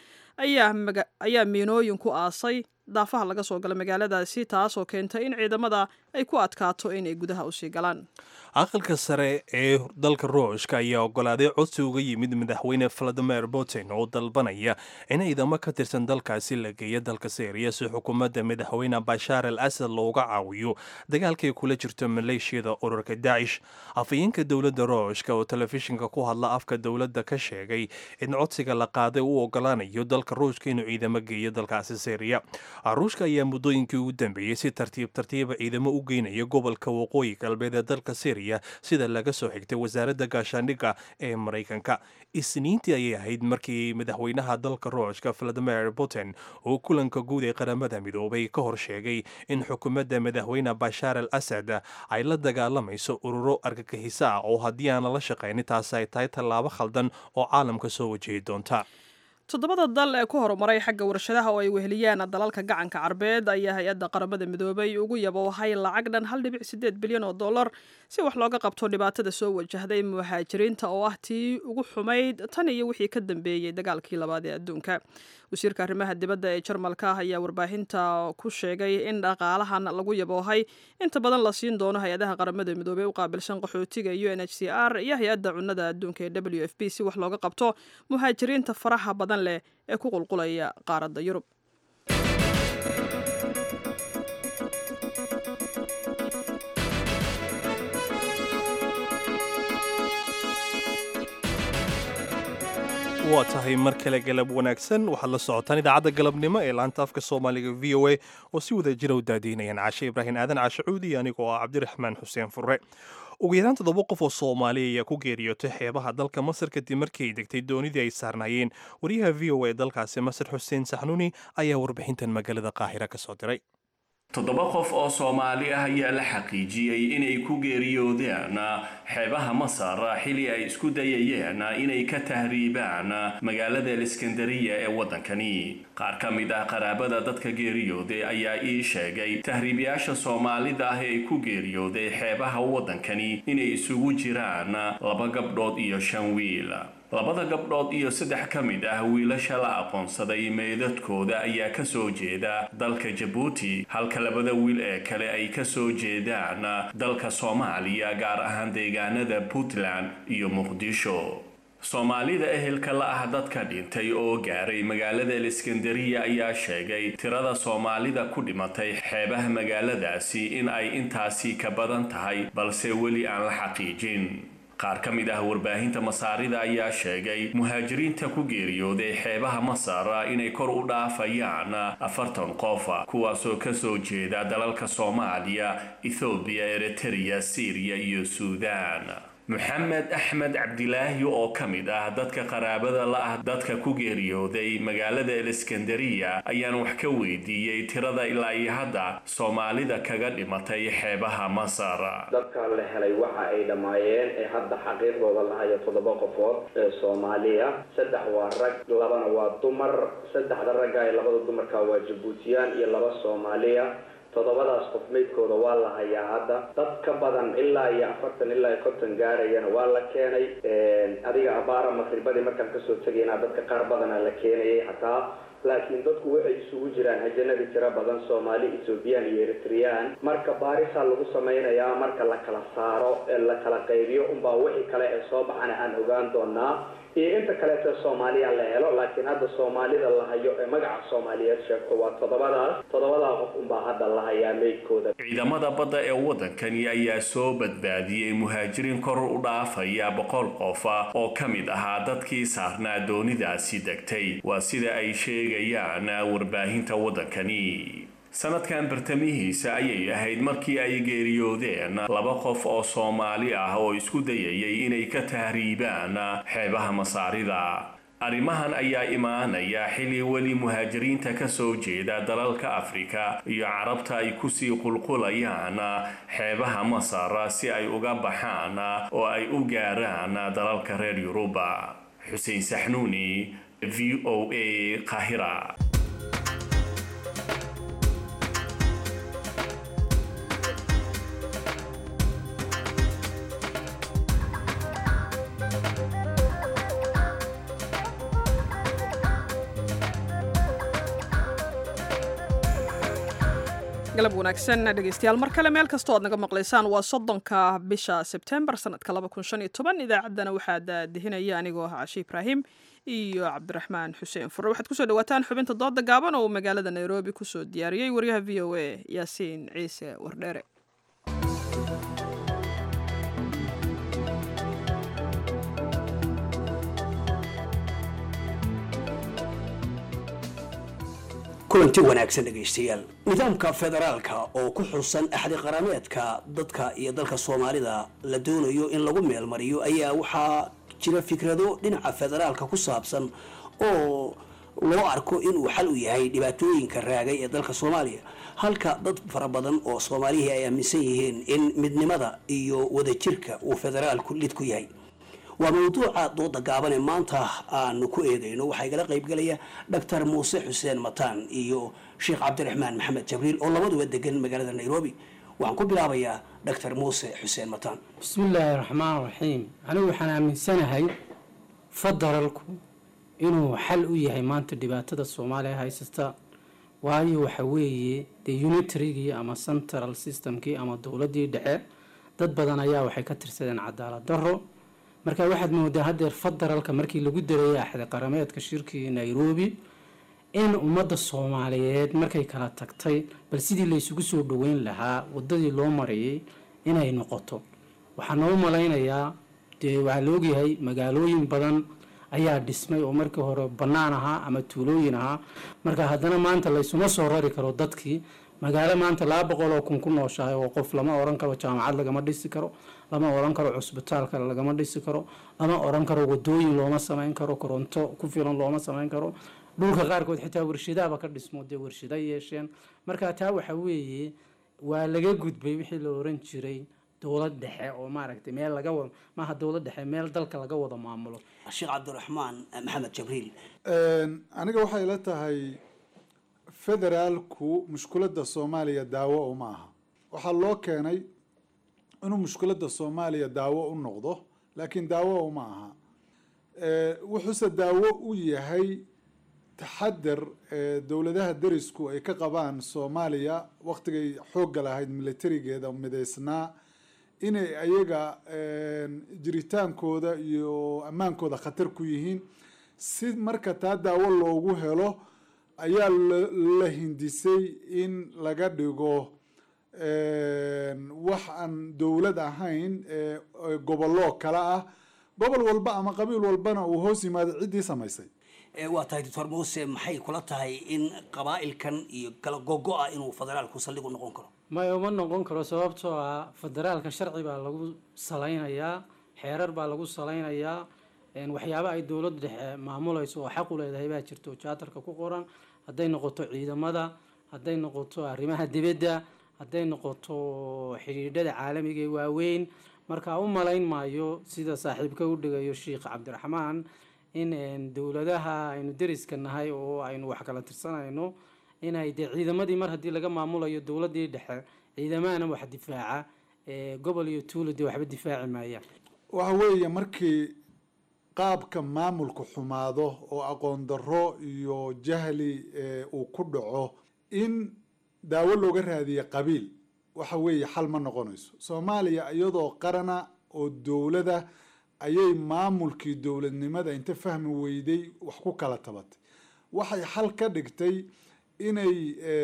ayaa miinooyin ku aasay daafaha laga soo gala magaaladaasi taasoo keentay in ciidamada ay ku adkaato inay gudaha usii galaan aqalka sare ee dalka ruushka ayaa ogolaaday codsi uga yimid madaxweyne valadimir putin oo dalbanaya in ciidamo ka tirsan dalkaasi la geeyo dalka syriya si xukuumadda madaxweyne bashaar al asad looga caawiyo dagaalkay kula jirto maleeshiyada ururka daacish afhayeenka dowladda ruushka oo telefishinka ku hadla afka dowladda ka sheegay in codsiga la qaaday uu ogolaanayo dalka ruushka inuu ciidamo geeyo dalkaasi syriya ruushka ayaa muddooyinkii ugu dambeeyey si tartiib tartiiba ciidamo u geynaya gobolka waqooyi galbeed ee dalka syriya sida laga soo xigtay wasaaradda gaashaandhigga ee maraykanka isniintii ayay ahayd markii madaxweynaha dalka ruushka valadimir putin uu kulanka guud ee qaramada midoobay ka hor sheegay in xukuumadda madaxweyne bashaar al asad ay la dagaalamayso ururo argagixiso ah oo haddii aan lala shaqaynin taasi ay tahay tallaabo khaldan oo caalamka soo wajihi doonta toddobada dal ee ku horumaray xagga warshadaha oo ay weheliyaan dalalka gacanka carbeed ayaa hay-adda qaramada midoobay ugu yaboohay lacag dhan hal dhibic sideed bilyan oo dollar si wax looga qabto dhibaatada soo wajahday muhaajiriinta oo ah tii ugu xumayd tan iyo wixii ka dambeeyey dagaalkii labaad ee adduunka wasiirka arrimaha dibadda ee jarmalka ayaa warbaahinta ku sheegay in dhaqaalahan lagu yaboohay inta badan la siin doono hay-adaha qaramada midoobey u qaabilsan qaxootiga u n h c r iyo hay-adda cunnada adduunka ee w f p si wax looga qabto muhaajiriinta faraha badan leh ee ku qulqulaya qaaradda yurub waa tahay mar kale galab wanaagsan waxaad la socotaan idaacadda galabnimo ee laanta afka soomaaliga v o a oo si wada jira u daadiinayaan cashe ibraahim aadan cashe cuudi anigoo ah cabdiraxmaan xuseen furre ugu yaraan toddoba qof oo soomaaliya ayaa ku geeriyootay xeebaha dalka masar kadib markii ay degtay doonidii ay saarnaayeen wariyaha v o a ee dalkaasi masar xuseen saxnuuni ayaa warbixintan magaalada qaahira ka soo diray toddoba qof oo soomaali ah ayaa la xaqiijiyey inay ku geeriyoodeen xeebaha masar xili ay isku dayayeen inay ka tahriibaan magaalada aliskandariya ee waddankani qaar ka mid ah qaraabada dadka geeriyooday ayaa ii sheegay tahriibayaasha soomaalida ah ee ku geeriyooday xeebaha waddankani inay isugu jiraan laba gabdhood iyo shan wiil labada gabdhood iyo saddex ka mid ah wiilasha la aqoonsaday meydadkooda ayaa ka soo jeeda dalka jabuuti halka labada wiil ee kale ay ka soo jeedaan dalka soomaaliya gaar ahaan deegaanada puntland iyo muqdisho soomaalida ehelka la ah dadka dhintay oo gaaray magaalada aliskandariya ayaa sheegay tirada soomaalida ku dhimatay xeebaha magaaladaasi in ay intaasi ka badan tahay balse weli aan la xaqiijin qaar ka mid ah warbaahinta masaarida ayaa sheegay muhaajiriinta ku geeriyooday xeebaha masar inay kor u dhaafayaan afartan qof kuwaasoo kasoo jeeda dalalka soomaaliya ethoobiya eritrea syriya iyo suudaan maxamed axmed cabdilaahi oo ka mid ah dadka qaraabada la ah dadka ku geeriyooday magaalada eliskandariya ayaan wax ka weydiiyey tirada ilaa iyo hadda soomaalida kaga dhimatay xeebaha masar dadka la helay waxa ay dhammaayeen ee hadda xaqiiqdooda lahayo toddoba qofood ee soomaaliya saddex waa rag labana waa dumar saddexda ragga ee labada dumarka waa jabuutiyaan iyo laba soomaaliya toddobadaas qof meydkooda waa la hayaa hadda dad ka badan ilaa iyo afartan ilaa iyo konton gaarayana waa la keenay adiga abaara maqribadii markaan kasoo tegayna dadka qaar badana la keenayay xataa laakiin dadku waxay isugu jiraan hajanadii tiro badan soomaali ethoobiyan iyo eritreyaan marka baarisaa lagu samaynayaa marka la kala saaro ee la kala qaybiyo unbaa wixii kale ee soo baxana aan ogaan doonaa iyo inta kaleeto soomaaliya la helo laakiin hadda soomaalida la hayo ee magaca soomaaliyeed sheegto waa toddobadaas toddobadaa qof unbaa hadda la hayaa meydkooda ciidamada badda ee waddankani ayaa soo badbaadiyey muhaajiriin kor u dhaafaya boqol qof oo ka mid ahaa dadkii saarnaa doonidaasi degtay waa sida ay sheegayaan warbaahinta waddankani sanadkan bartamihiisa ayay ahayd markii ay geeriyoodeen laba qof oo soomaali ah oo isku dayayay inay ka tahriibaan xeebaha masaarida arrimahan ayaa imaanaya xilli weli muhaajiriinta ka soo jeeda dalalka afrika iyo carabta ay kusii qulqulayaan xeebaha masar si ay uga baxaan oo ay u gaaraan dalalka reer yuruba xuseen saxnuuni v o a qahira galab wanaagsan dhegeystayaal mar kale meel kastoo aad naga maqlaysaan waa soddonka bisha sebtembar sanadka idaacaddana waxaa daadihinaya anigoo ah cashe ibraahim iyo cabdiraxmaan xuseen fure waxaad kusoo dhawaataan xubinta dooda gaaban oo magaalada nairobi kusoo diyaariyey waryaha v o a yaasiin ciise wardheere kulanti wanaagsan dhegaystayaal nidaamka federaalka oo ku xusan axdi qarameedka dadka iyo dalka soomaalida la doonayo in lagu meelmariyo ayaa waxaa jira fikrado dhinaca federaalka ku saabsan oo loo arko inuu xal u yahay dhibaatooyinka raagay ee dalka soomaaliya halka dad fara badan oo soomaalihii ay aaminsan yihiin in midnimada iyo wadajirka uu federaalku lid ku yahay waa mawduuca dooda gaaban ee maanta aanu ku eegayno waxaa igala qaybgalaya doctor muuse xuseen mataan iyo sheekh cabdiraxmaan maxamed jabriil oo labaduba degan magaalada nairobi waxaan ku bilaabayaa doctor muuse xuseen mataan bismillaahi raxmaan raxiim anigu waxaan aaminsanahay federalku inuu xal u yahay maanta dhibaatada soomaaliya haysata waayo waxa weeye dee unitarygii ama central systemkii ama dowladii dhexe dad badan ayaa waxay ka tirsadeen cadaalad daro marka waxaad moodaa hadeer federaalka markii lagu dareeyay axdi qarameedka shirkii nairobi in ummadda soomaaliyeed markay kala tagtay bal sidii laysugu soo dhaweyn lahaa wadadii loo marayay inay noqoto waxaa noo malaynayaa dee waxaa la ogyahay magaalooyin badan ayaa dhismay oo markii hore bannaan ahaa ama tuulooyin ahaa marka haddana maanta laysuma soo rari karo dadkii magaalo maanta laba boqol oo kun ku nooshahay oo qof lama oran karo jaamacad lagama dhisi karo lama oran karo cusbitaal kale lagama dhisi karo lama oran karo wadooyin looma samayn karo koronto ku filan looma samayn karo dhulka qaarkood xitaa warshadaaba ka dhismo dee warshada yeesheen marka taa waxa weeye waa laga gudbay wixii la oran jiray dowlad dhexe oo maaragtay meel laga wada maaha dowlad dhexe meel dalka laga wada maamulo sheekh cabdiraxmaan maxamed jabriil aniga waxay ila tahay federaalku mushkuladda soomaaliya daawo uma aha waxaa loo keenay inuu mushkuladda soomaaliya daawo u noqdo laakiin daawo uma aha wuxuuse daawo u yahay taxadar dowladaha derisku ay ka qabaan soomaaliya waktigay xoogga lahayd militarigeeda midaysnaa inay ayaga jiritaankooda iyo ammaankooda khatar ku yihiin si marka taa daawo loogu helo ayaa la hindisay in laga dhigo wax aan dowlad ahayn gobollo kale ah gobol walba ama qabiil walbana uu hoos yimaado ciddii samaysay waa tahay doctor muuse maxay kula tahay in qabaa'ilkan iyo kala gogo-a inuu federaalku saldhig u noqon karo maya uma noqon karo sababtoo ah federaalka sharci baa lagu salaynayaa xeerar baa lagu salaynayaa waxyaaba ay dowladda dhexe maamulayso oo xaq u leedahay baa jirto jaatarka ku qoran hadday noqoto ciidamada hadday noqoto arrimaha dibadda hadday noqoto xidhiidhada caalamiga ee waaweyn marka u malayn maayo sida saaxiibka u dhigayo sheikh cabdiraxmaan in dowladaha aynu deriska nahay oo aynu wax kala tirsanayno inay dee ciidamadii mar haddii laga maamulayo dowladii dhexe ciidamahana wax difaaca gobol iyo tuulo dee waxba difaaci maayaan waxa weeye markii qaabka maamulku xumaado oo aqoon darro iyo jahli uu ku dhaco in daawo looga raadiye qabiil waxa weeye xal ma noqonayso soomaaliya iyadoo qarana oo dowlada ayay maamulkii dowladnimada inta fahmi weyday wax ku kala tabatay waxay xal ka dhigtay inay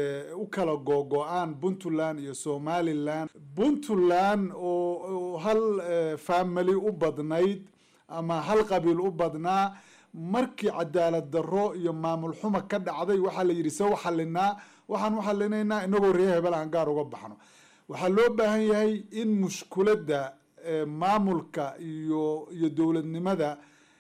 u kala googo-aan puntland iyo somalilan puntland oo hal family u badnayd ama hal qabiil u badnaa markii cadaalad darro iyo maamul xuma ka dhacday waxaa la yidhi se u xalinaa waxaan u xalinaynaa inagoo reer hebel aan gaar uga baxno waxaa loo baahan yahay in mushkuladda maamulka iyo iyo dowladnimada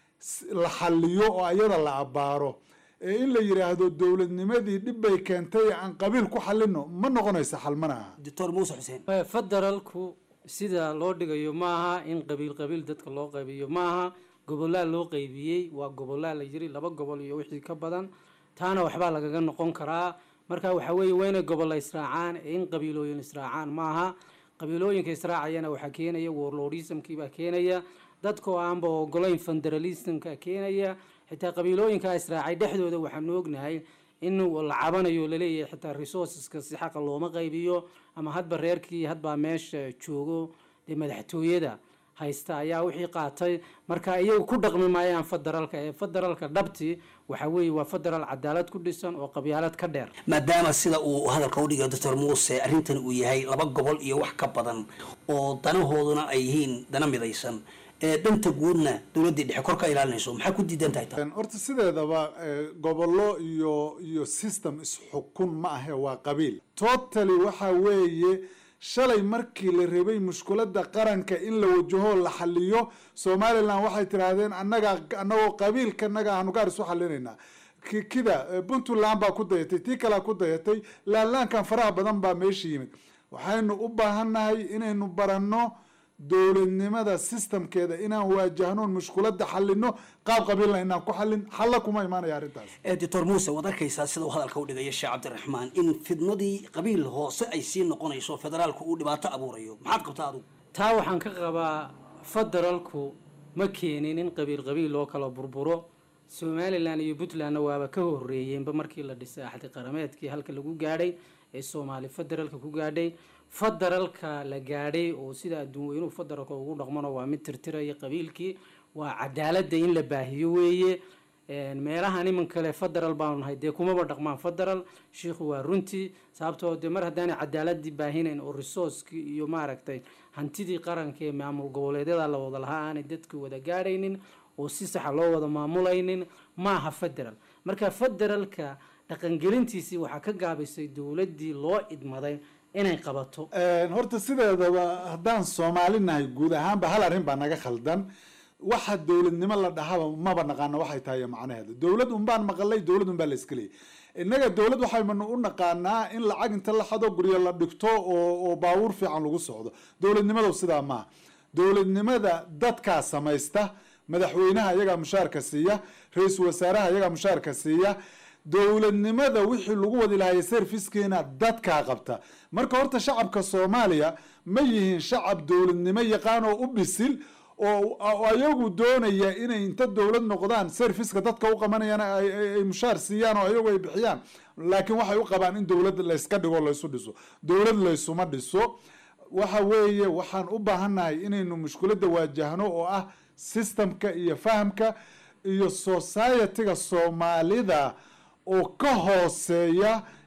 la xaliyo oo ayada la abaaro ee in la yidhaahdo dowladnimadii dhib bay keentay aan qabiil ku xalino ma noqonaysa xal mana aha doctor muuse xuseen federaalku sida loo dhigayo maaha in qabiil qabiil dadka loo qaybiyo maaha gobolaa loo qaybiyey waa gobolaa la yiri laba gobol iyo wixii ka badan taana waxbaa lagaga noqon karaa marka waxa weeye waa inay gobolla israacaan ee in qabiilooyin israacaan maaha qabiilooyinka israacayana waxaa keenaya warlordismkii baa keenaya dadkoo aanba ogolayn federalismka keenaya xitaa qabiilooyinkaa israacay dhexdooda waxaanu ognahay in la cabanayo laleeyahay xitaa resourceska si xaqa looma qaybiyo ama hadba reerkii hadbaa meesha joogo dee madaxtooyada haysta ayaa wixii qaatay marka iyagu ku dhaqmi maayaan federaalka ee federaalka dhabti waxa weeye waa federaal cadaalad ku dhisan oo qabyaalad ka dheer maadaama sida uu hadalka udhigayo doctor muuse arrintan uu yahay laba gobol iyo wax ka badan oo danahooduna ay yihiin dana midaysan ee danta guudna dowladdii dhexe kor ka ilaalinayso maxaa ku diidan tahay taa horta sideedaba gobollo iyo iyo system isxukun ma ahe waa qabiil totally waxa weeye shalay markii la rabay mushkuladda qaranka in la wajaho la xaliyo somalilan waxay tidhaahdeen annagaa annagoo qabiilkanaga aanu gaar isu xalinaynaa kida puntland baa ku dayatay tii kalea ku dayatay laanlaankan faraha badan baa meesha yimid waxaynu u baahannahay inaynu baranno dowladnimada systemkeeda inaan waajahno mushkuladda xalino qaab qabiilna inaan ku xalin xalla kuma imaanaya arrintaas doctor muuse waad arkaysaa sida uu hadalka u dhigaya sheekh cabdiraxmaan in fidnadii qabiil hoose ay sii noqonayso federaalku uu dhibaato abuurayo maxaad qabtaa adigu taa waxaan ka qabaa federaalku ma keenin in qabiil qabiil loo kala burburo somalilan iyo puntlandna waaba ka horeeyeenba markii la dhisay axdi qarameedkii halka lagu gaadhay ee soomaali federaalka ku gaadhay federaalka la gaadhay oo sida adduun weynuhu federaalka ugu dhaqmano waa mid tirtiraya qabiilkii waa cadaaladda in la baahiyo weeye meelahan iman kale federal baanu nahay dee kumaba dhaqmaan federal shiikhu waa runtii sababtoo dee mar haddaanay cadaaladii baahinayn oo resourcekii iyo maaragtay hantidii qaranka ee maamul goboleedyada la wada lahaa aanay dadka wada gaadhaynin oo si saxa loo wada maamulaynin maaha federal marka federalka dhaqangelintiisii waxaa ka gaabisay dowladdii loo idmaday inay qabato horta sideedaba haddaan soomaali nahay guud ahaanba hal arrin baa naga khaldan waxa dowladnimo la dhahaba maba naqaano waxay tahay macnaheeda dowlad unbaan maqalay dowlad unbaa la iska leeyay innaga dowlad waxaynu u naqaanaa in lacag inta la xado guryo la dhigto oo oo baabuur fiican lagu socdo dowladnimadu sidaa maaha dowladnimada dadkaa samaysta madaxweynaha iyagaa mushaarka siiya ra-iisul wasaaraha iyagaa mushaarka siiya dowladnimada wixii lagu wadi lahaayay servicekeena dadkaa qabta marka horta shacabka soomaaliya ma yihiin shacab dowladnimo yaqaan oo u bisil oo ayagu doonaya inay inta dowlad noqdaan serviceka dadka u qabanayaan ay mushaar siiyaan oo ayagu ay bixiyaan laakiin waxay u qabaan in dowlad layska dhigo laysu dhiso dowlad laysuma dhiso waxa weeye waxaan u baahannahay inaynu mushkuladda waajahno oo ah systemka iyo fahamka iyo societyga soomaalida oo ka hooseeya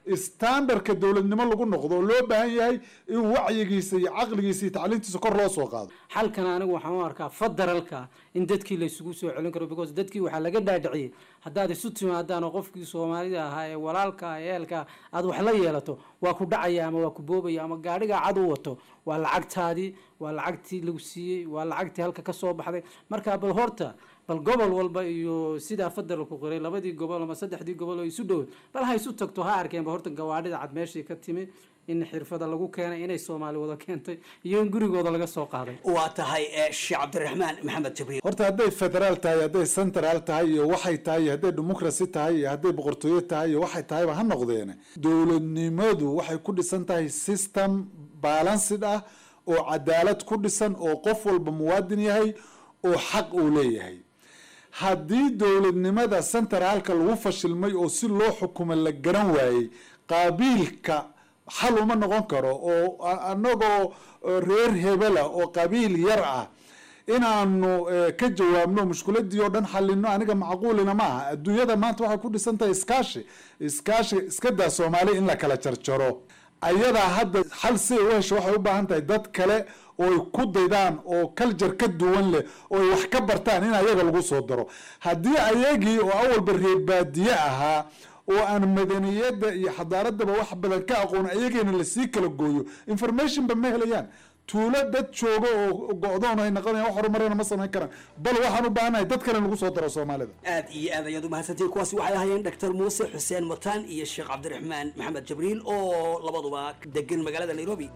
standardka dowladnimo lagu noqdo oo loo baahan yahay in wacyigiisa iyo caqligiisa iyo tacliintiisa kor loo soo qaado xalkan anigu waxaan u arkaa federalka in dadkii la isugu soo celin karo because dadkii waxaa laga dhaadhiciyey haddaad isu timaadaan oo qofkii soomaalida ahaa ee walaalka ee ehelka aad wax la yeelato waa ku dhacaya ama waa ku boobaya ama gaadhigaa cad u wato waa lacagtaadii waa lacagtii lagu siiyey waa lacagtii halka ka soo baxday marka bal horta bal gobol walba iyo sidaa federalku qoray labadii gobol ama saddexdii gobol oo isu dhow bal ha isu tagto ha arkeenba horta gawaadhida cad meeshii ka timi in xirfada lagu keenay inay soomaali wada keentay iyo in gurigooda laga soo qaaday waa tahay eh, sheekh cabdiraxmaan maxamed jibriil horta hadday federaal tahay hadday central tahay iyo waxay tahay iyo hadday democracy tahay iyo hadday boqortooyo tahay iyo waxay tahayba ha noqdeene dowladnimadu waxay ku dhisan tahay system balanced ah oo cadaalad ku dhisan oo qof walba muwaadin yahay oo xaq uu leeyahay haddii dowladnimada centraalka lagu fashilmay oo si loo xukumo la garan waayey qaabiilka xal uma noqon karo oo a- anagoo eh, reer hebela oo qabiil yar ah inaanu eh, ka jawaabno mushkiladii oo dhan xalino aniga macquulina ma aha adduunyada maanta waxay ku dhisan tahay iskaashi iskaashi iska daa soomaali in la kala jarjaro ayadaa hadda xal si ay u hesho waxay u baahan tahay dad kale oo ay ku daydaan oo kaljar ka duwan leh oo ay wax ka bartaan in ayaga lagu soo daro haddii ayagii oo awalba reer baadiye ahaa oo aan madaniyadda iyo xadaaradaba wax badan ka aqoon ayageena lasii kala gooyo informationba ma helayaan tuulo dad joogo oo go-doon ay noqonayaan wax horumarana ma samayn karaan bal waxaan u baahanahay dad kale in lagu soo daro soomaalida aad iyo aad ayaad umahadsantihin kuwaasi waxay ahaayeen dr muuse xuseen mataan iyo sheekh cabdiraxmaan maxamed jibriil oo labaduba degan magaalada nairobi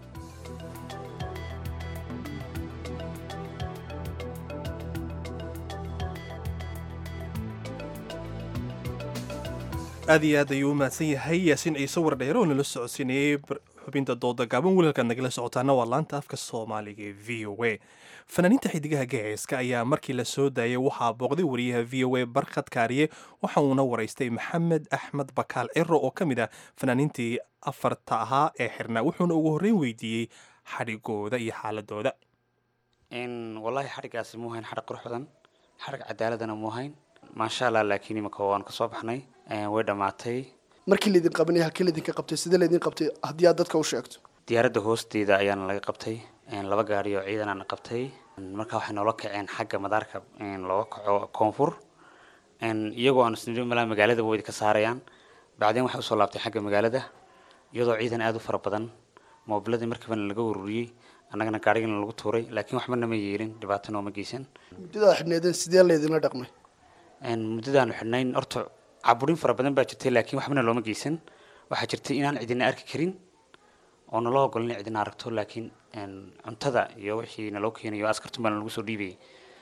aad iyo aad ayuu u mahadsan yahay yaasiin ciise wardheere oo nala socodsiinayey bar- xubinta dooda gaaban wilalkaad nagala socotaana waa laanta afka soomaaliga ee v o a fanaaniinta xidigaha gaceeska ayaa markii la soo daayay waxaa booqday wariyaha v o a barkhad kaariye waxa uuna waraystay maxamed axmed bakaal ciro oo ka mid ah fanaaniintii afarta ahaa ee xirnaa wuxuuna ugu horreyn weydiiyey xadhigooda iyo xaaladooda in wallaahi xadhigaasi muu hayn xadhig qurux badan xadhig cadaaladana muu hayn maasha allah laakiin imika waan kasoo baxnay Eh, way dhammaatay markii laydin qabanay halkii laydinka qabtay sidee laydin qabtay haddii aad dadka u sheegto diyaaradda hoosteeda ayaana laga qabtay Eh, laba gaari oo ciidanaana qabtay marka waxay noola kaceen xagga madaarka in looga kaco koonfur En iyagoo aan isnidhi malaa magaalada way ka saarayaan bacdeen waxay usoo laabtay xagga magaalada iyadoo ciidan aada u fara badan moobiladii markiibana laga ururiyey annagana gaarigana lagu tuuray laakiin waxba nama yeelin dhibaato nooma geysan muddada xidhneedeen sidee laydinla dhaqmay En muddadaanu xidhnayn horta caburin fara badan baa jirtay laakiin waxbana looma geysan waxaa jirtay inaan cidina arki karin oo naloo ogolin in cidina aragto laakiin en, cuntada iyo wixii naloo keenayo askartun baa lagu soo dhiibayay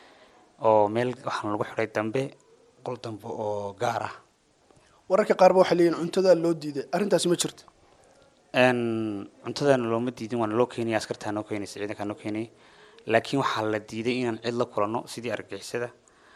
oo meel waxaana lagu xidhay dambe qol dambe oo gaar ah wararka qaarba waxay leeyihin cuntada loo diiday arrintaasi ma jirto En, cuntadana looma diidin waa naloo keenaya askartaa noo keenaysa ciidankaa noo keenayay laakiin waxaa la diiday inaan cid la kulanno sidii argagixisada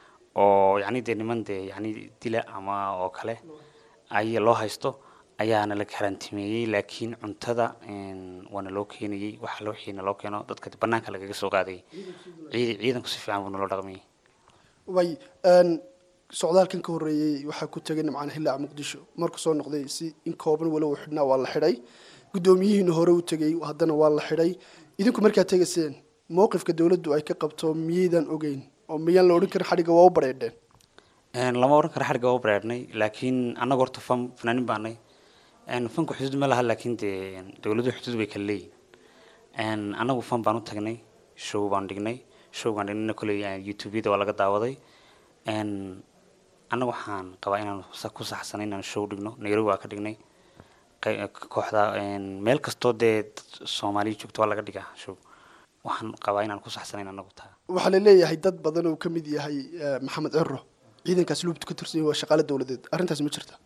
oo yacni dee niman dee yacni dila ama oo kale ay loo haysto ayaana la karantimeeyey laakiin cuntada en, waa naloo keenayey waxa la wixii naloo keeno dadka banaanka lagaga soo qaadayay ciid ciidanku si fiican buu naloo dhaqmayay way socdaalkan ka horreeyey waxaa ku tegay nimcaan hillaac muqdisho markuu soo noqday si in kooban walow xidhnaa waa la xidhay guddoomiyihiina hore u tegay haddana waa la xidhay idinku markaad tegayseen mowqifka dowladdu ay ka qabto miyaydan ogeyn oo miyaan la odhan karin xadhigga waa u bareedheen En, lama oran karo xadhigga waa u bareernay laakiin annaga horta fan fanaanin baanay En, fanku xuduud ma laha laakiin dee dowladuhu xuduud bay kala leeyihin En, annagu fan baan u tagnay show baan dhignay show baan dhignayna koley youtubeyada waa laga daawaday En, annaga waxaan qabaa inaan sa- ku saxsanay inaan show dhigno nairobi waa ka dhignay qey- kooxda en, meel kastoo dee dad soomaaliya joogto waa laga dhigaa show waxaan qabaa inaan ku saxsanayn annagu taa waxaa la leeyahay dad badan oo ka mid yahay eh, maxamed ciro ciidankaas luubta ka tirsan yahay waa shaqaale dowladeed arrintaasi ma jirta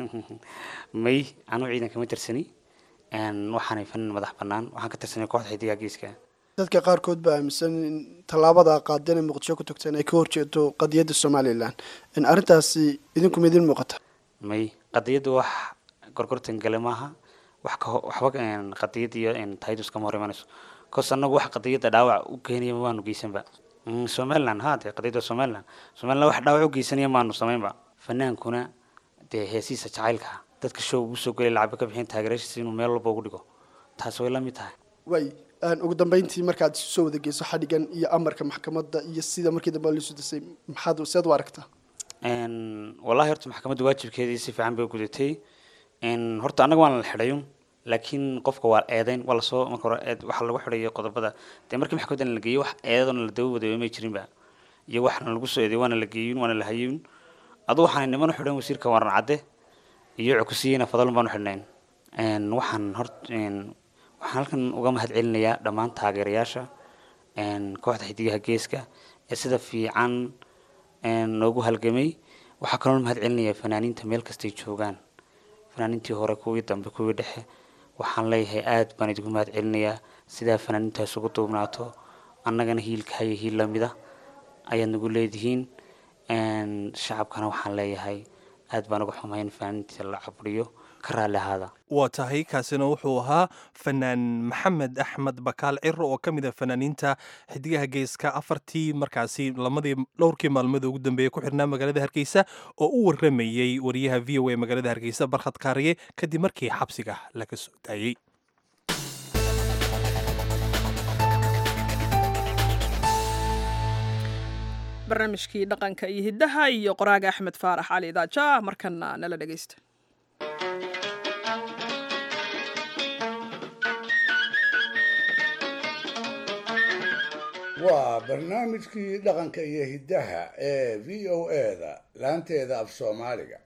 may anuu ciidan kama tirsani En, waxaanay fanin madax bannaan waxaan ka tirsanay kooxda xidigaa geeska dadka qaarkood baa aaminsan in tallaabada qaadeen ee muqdisho ku tagteen ay ka horjeedo qadiyadda somalilan in arrintaasi idinku ma idin muuqata may qadiyaddu wax gorgortan gale maaha wax ka ho- waxba en, qadiyad iyo en, taydus kama hor imanayso kos annagu wax qadiyadda dhaawac u keenaya maanu geysanba Mm, somaliland ha dee qadiyadda somaliland somaliland wax dhaawac u geysanaya maanu samaynba fanaankuna dee heesiisa jacaylka dadka show ugu soo gelay lacagba ka bixin taageerashiisa inuu meel walba ugu dhigo taasi way la mid tahay way ugu dambeyntii markaad isu soo wada geyso xadhigan iyo amarka maxkamadda iyo sida markii dambe liisu dasay maxaad seed u aragtaa wallahi horta maxkamadda waajibkeedii si fiican bay u gudatay horta annaga waan la xidhayun laakiin qofka waa eedeyn waa lasoo marka hore eed waxaa lagu xidhayo qodobada dee markii maxkamadda la geeyey wax eedadoona la daba wadayo may jirinba iyo waxna lagu soo eedeey waana la geeyun waana la hayun adu waxaan niman u xidhan wasiirka waran cadde iyo cukusiyeyna fadalun baan u xidhnayn waxaan hor waxaan halkan uga mahad celinayaa dhammaan taageerayaasha kooxda xidigaha geeska ee sida fiican noogu halgamay waxaa kaloo mahad celinayaa fanaaniinta meel kastay joogaan fanaaniintii hore kuwii dambe kuwii dhexe waxaan leeyahay aad baan idigu mahad celinayaa sidaa fanaaniintaas ugu duubnaato annagana hiilka haya hiil lamida ayaad nagu leedihiin shacabkana waxaan leeyahay aad baan uga xumayn fanaaniinta la caburiyo ka raalli ahaada waa tahay kaasina wuxuu ahaa fanaan maxamed axmed bakaal ciro oo ka mid a fanaaniinta xidigaha geeska afartii markaasi lamadii dhowrkii maalmood ugu dambeeyey ku xirnaa magaalada hargeysa oo u waramayey wariyaha v o a magaalada hargeysa barkhad kaariye kadib markii xabsiga laga soo daayey barnaamijkii dhaqanka iyo hiddaha iyo qoraaga axmed faarax cali daaja markana nala dhegeysta waa barnaamijkii dhaqanka iyo hiddaha ee v o eda laanteeda af soomaaliga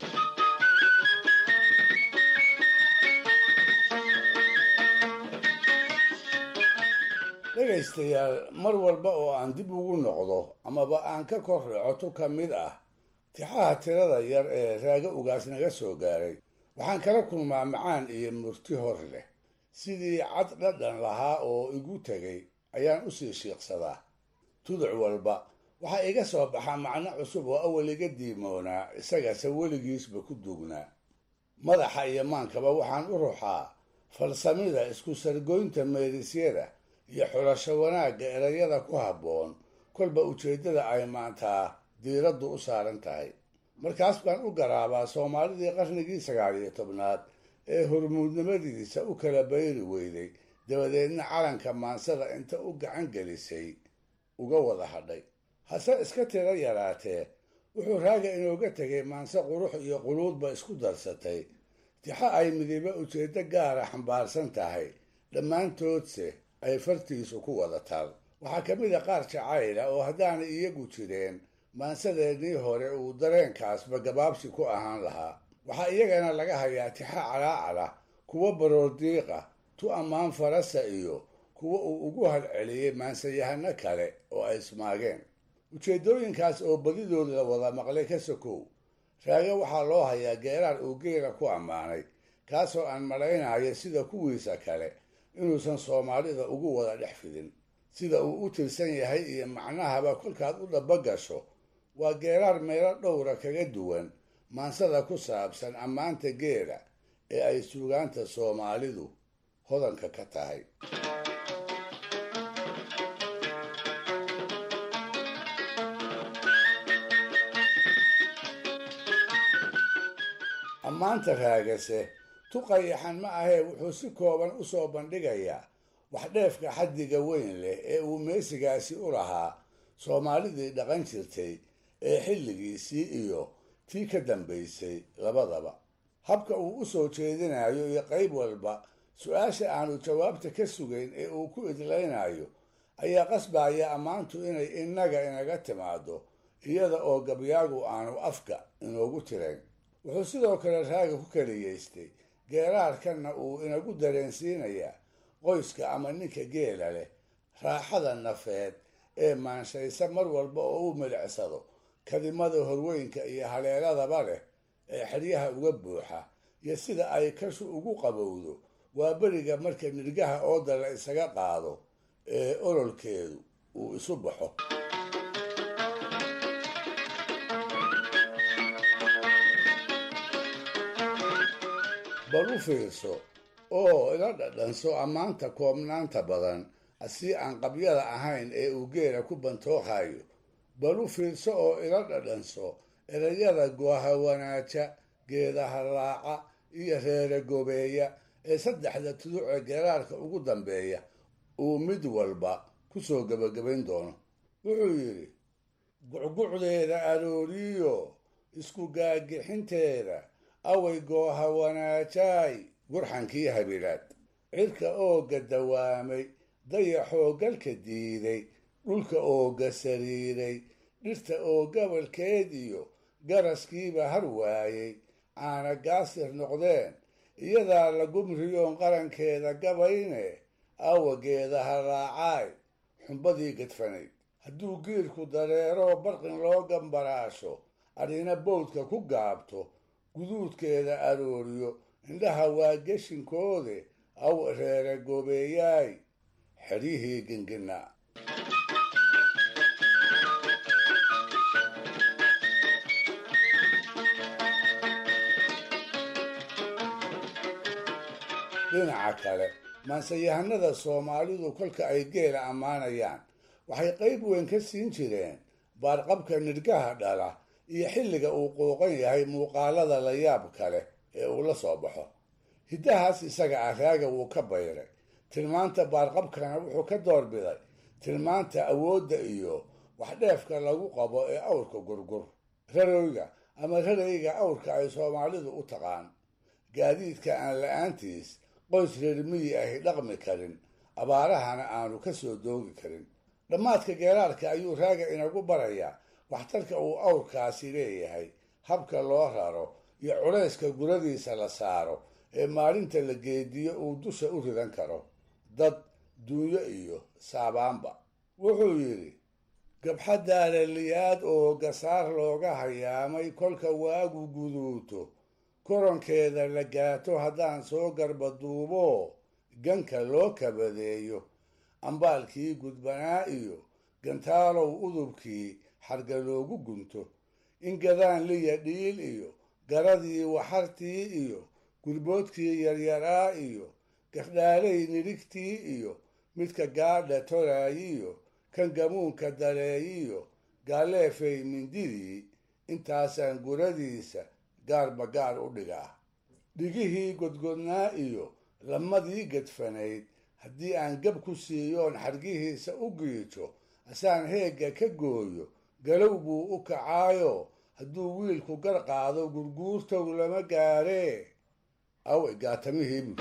dhegaystayaal mar walba oo aan dib ugu noqdo amaba aan ka kor racoto ka mid ah tixaha tirada yar ee raago ugaas naga soo gaaray waxaan kala kulmaa macaan iyo murti hor leh sidii cad dhadhan lahaa oo igu tegay ayaan usii shiiqsadaa tuduc walba waxaa iga soo baxa macno cusub oo awal iga diimoonaa isagase weligiisba ku duugnaa madaxa iyo maankaba waxaan u ruxaa falsamida isku sargoynta meerisyada iyo xulasho wanaagga erayada ku habboon kolba ujeeddada ay maantaa diiraddu u saaran tahay markaas baan u garaabaa soomaalidii qarnigii sagaal iyo tobnaad ee hormuudnimadiisa u kala bayri weyday dabadeedna calanka maansada inta u gacan gelisay uga wada hadhay hase iska tiro yaraatee wuxuu raaga inooga tegay maanse qurux iyo quluudba isku darsatay tixo ay midiba ujeeddo gaara xambaarsan tahay dhammaantoodse ay fartiisu ku wada taal waxaa ka mid a qaar jacayla oo haddaanay iyagu jireen maansadeennii hore uu dareenkaasba gabaabsi ku ahaan lahaa waxaa iyagana laga hayaa tixa calaacala kuwo baroordiiqa tu ammaan farasa iyo kuwa uu ugu halceliyey maansayahano kale oo ay ismaageen ujeeddooyinkaas oo badidood la wada maqlay ka sokow raage waxaa loo hayaa geeraar uu geela ku ammaanay kaasoo aan malaynayo sida kuwiisa kale inuusan soomaalida ugu wada dhex fidin sida uu u tirsan yahay iyo macnahaba kolkaad u dhaba gasho waa geeraar meelo dhowra kaga duwan maansada ku saabsan ammaanta geela ee ay suugaanta soomaalidu hodanka ka tahay ammaanta raagase tuqayaxan ma ahee wuxuu si kooban u soo bandhigayaa waxdheefka xaddiga weyn leh ee uu meesigaasi u lahaa soomaalidii dhaqan jirtay ee xilligiisii iyo tii ka dambaysay labadaba habka uu u soo jeedinayo iyo qayb walba su-aasha aanu jawaabta ka sugayn ee uu ku idlaynayo ayaa qasbaya ammaantu inay innaga inaga timaado iyada oo gabyaagu aanu afka inoogu tirayn wuxuu sidoo kale raaga ku keliyaystay geeraarkanna uu inagu dareensiinayaa qoyska ama ninka geela leh raaxada nafeed ee maanshaysa mar walba oo u milicsado kadimada horweynka iyo haleeladaba leh ee xeryaha uga buuxa iyo sida ay kashu ugu qabowdo waa beriga marka nirgaha ooda la isaga qaado ee ololkeedu uu isu baxo bal u fiirso oo ila dhadhanso ammaanta koobnaanta badan si aan qabyada ahayn ee uu geela ku bantooqayo bal u fiirso oo ila dhadhanso erayada gooha wanaaja geedaha raaca iyo reere gobeeya ee saddexda tuduc ee geeraarka ugu dambeeya uu mid walba ku soo gebagabayn doono wuxuu yidhi gucgucdeeda arooriyo isku gaagixinteeda away gooha wanaajaay gurxankii habilaad cirka ooga dawaamay dayaxoo galka diiday dhulka ooga sariiray dhirta oo gabalkeed iyo garaskiiba har waayey caana gaasir noqdeen iyadaa la gumriyoon qarankeeda gabayne aawageeda haraacaay xumbadii gadfanayd hadduu giirku dareeroo barqin loo gambaraasho adhina bowdka ku gaabto guduudkeeda arooriyo indhaha waa geshinkoode aw reere goobeeyaay xeryihii gingina dhinaca kale maanseyahanada soomaalidu kolka ay geela ammaanayaan waxay qayb weyn ka siin jireen baarqabka nidhgaha dhala iyo xilliga uu qooqan yahay muuqaalada la yaab kale ee uu la soo baxo hiddahaas isaga ah raaga wuu ka bayray tilmaanta baarqabkana wuxuu ka doorbiday tilmaanta awoodda iyo waxdheefka lagu qabo ee awrka gurgur rarowga ama rarayga awrka ay soomaalidu u taqaan gaadiidka aan la-aantiis qoys reer miyi ahi dhaqmi karin abaarahana aanu ka soo doogi karin dhammaadka geeraarka ayuu raaga inagu barayaa waxtarka uu awrkaasi leeyahay habka loo raro iyo culayska guradiisa la saaro ee maalinta la geediyo uu dusha u ridan karo dad duunyo iyo saabaanba wuxuu yidhi gabxadaaraliyaad oo gasaar looga hayaamay kolka waagu guduuto koronkeeda la gaato haddaan soo garba duubo ganka loo kabadeeyo ambaalkii gudbanaa iyo gantaalow udubkii xarga loogu gunto in gadaan liya dhiil iyo garadii waxartii iyo gurboodkii yaryaraa iyo gardhaalay nidhigtii iyo midka gaadha toraayiyo kan gamuunka dareeyiyo gaaleefay mindidii intaasaan guradiisa gaarba gaar u dhigaa dhigihii godgodnaa iyo lamadii gadfanayd haddii aan gab ku siiyoon xargihiisa u giijo asaan heegga ka gooyo galow buu u kacaayo hadduu wiilku gar qaado gurguurtow lama gaaree awe gaatamihii bu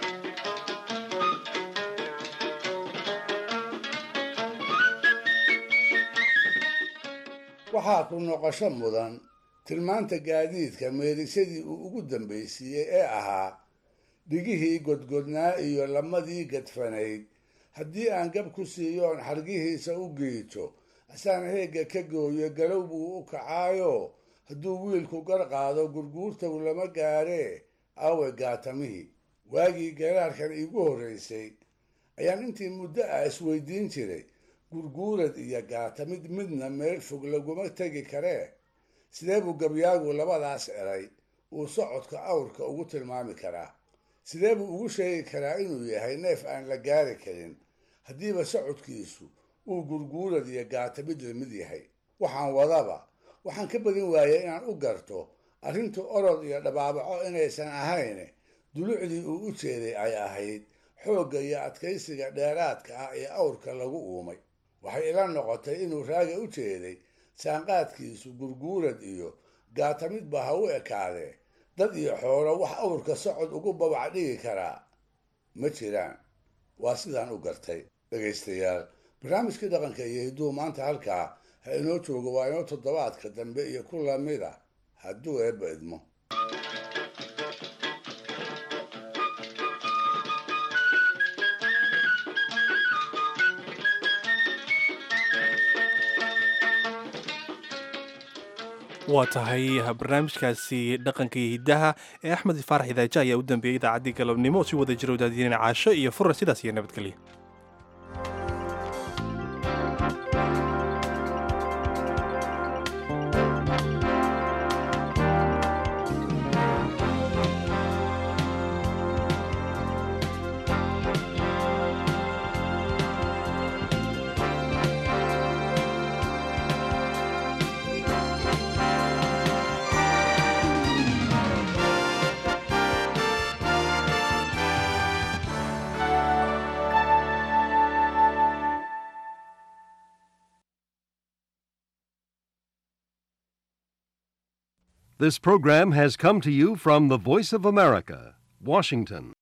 waxaa ku noqosho mudan tilmaanta gaadiidka meerisadii uu ugu dambaysiiyey ee ahaa dhigihii godgodnaa iyo lamadii gadfanayd haddii aan gab ku siiyoon xargihiisa u giijo asaan heegga ka gooyo galow buu u kacaayo hadduu wiilku gar qaado gurguurtow lama gaaree awe gaatamihii waagii garaarkan iigu horraysay ayaan intii muddo ah isweydiin jiray gurguurad iyo gaatamid midna meel fog laguma tegi karee sidee buu gabyaagu labadaas eray uu socodka awrka ugu tilmaami karaa sidee buu ugu sheegi karaa inuu yahay neef aan la gaari karin haddiiba socodkiisu uu gurguurad iyo gaatamid lamid yahay waxaan wadaba waxaan ka badin waayay inaan u garto arrintu orod iyo dhabaabaco inaysan ahayn dulucdii uu u jeeday ay ahayd xoogga iyo adkaysiga dheeraadka ah ee awrka lagu uumay waxay ila noqotay inuu raaga u jeeday saanqaadkiisu gurguurad iyo gaatamidba ha u ekaadee dad iyo xoolo wax awrka socod ugu babac dhigi karaa ma jiraan waa sidaan u gartay dhegaystayaal barnaamijkii dhaqanka iyo hidduu maanta halkaa ha inoo joogo waa inoo toddobaadka dambe iyo ku lamid a hadduu eebba idmo waa tahay barnaamijkaasi dhaqanka iyo hiddaha ee axmed faarax idaaja ayaa u dambeeyey idaacaddii galabnimo si wada jira wadaadiinana caasho iyo fura sidaas iyo nabadgelya This program has come to you from the Voice of America, Washington.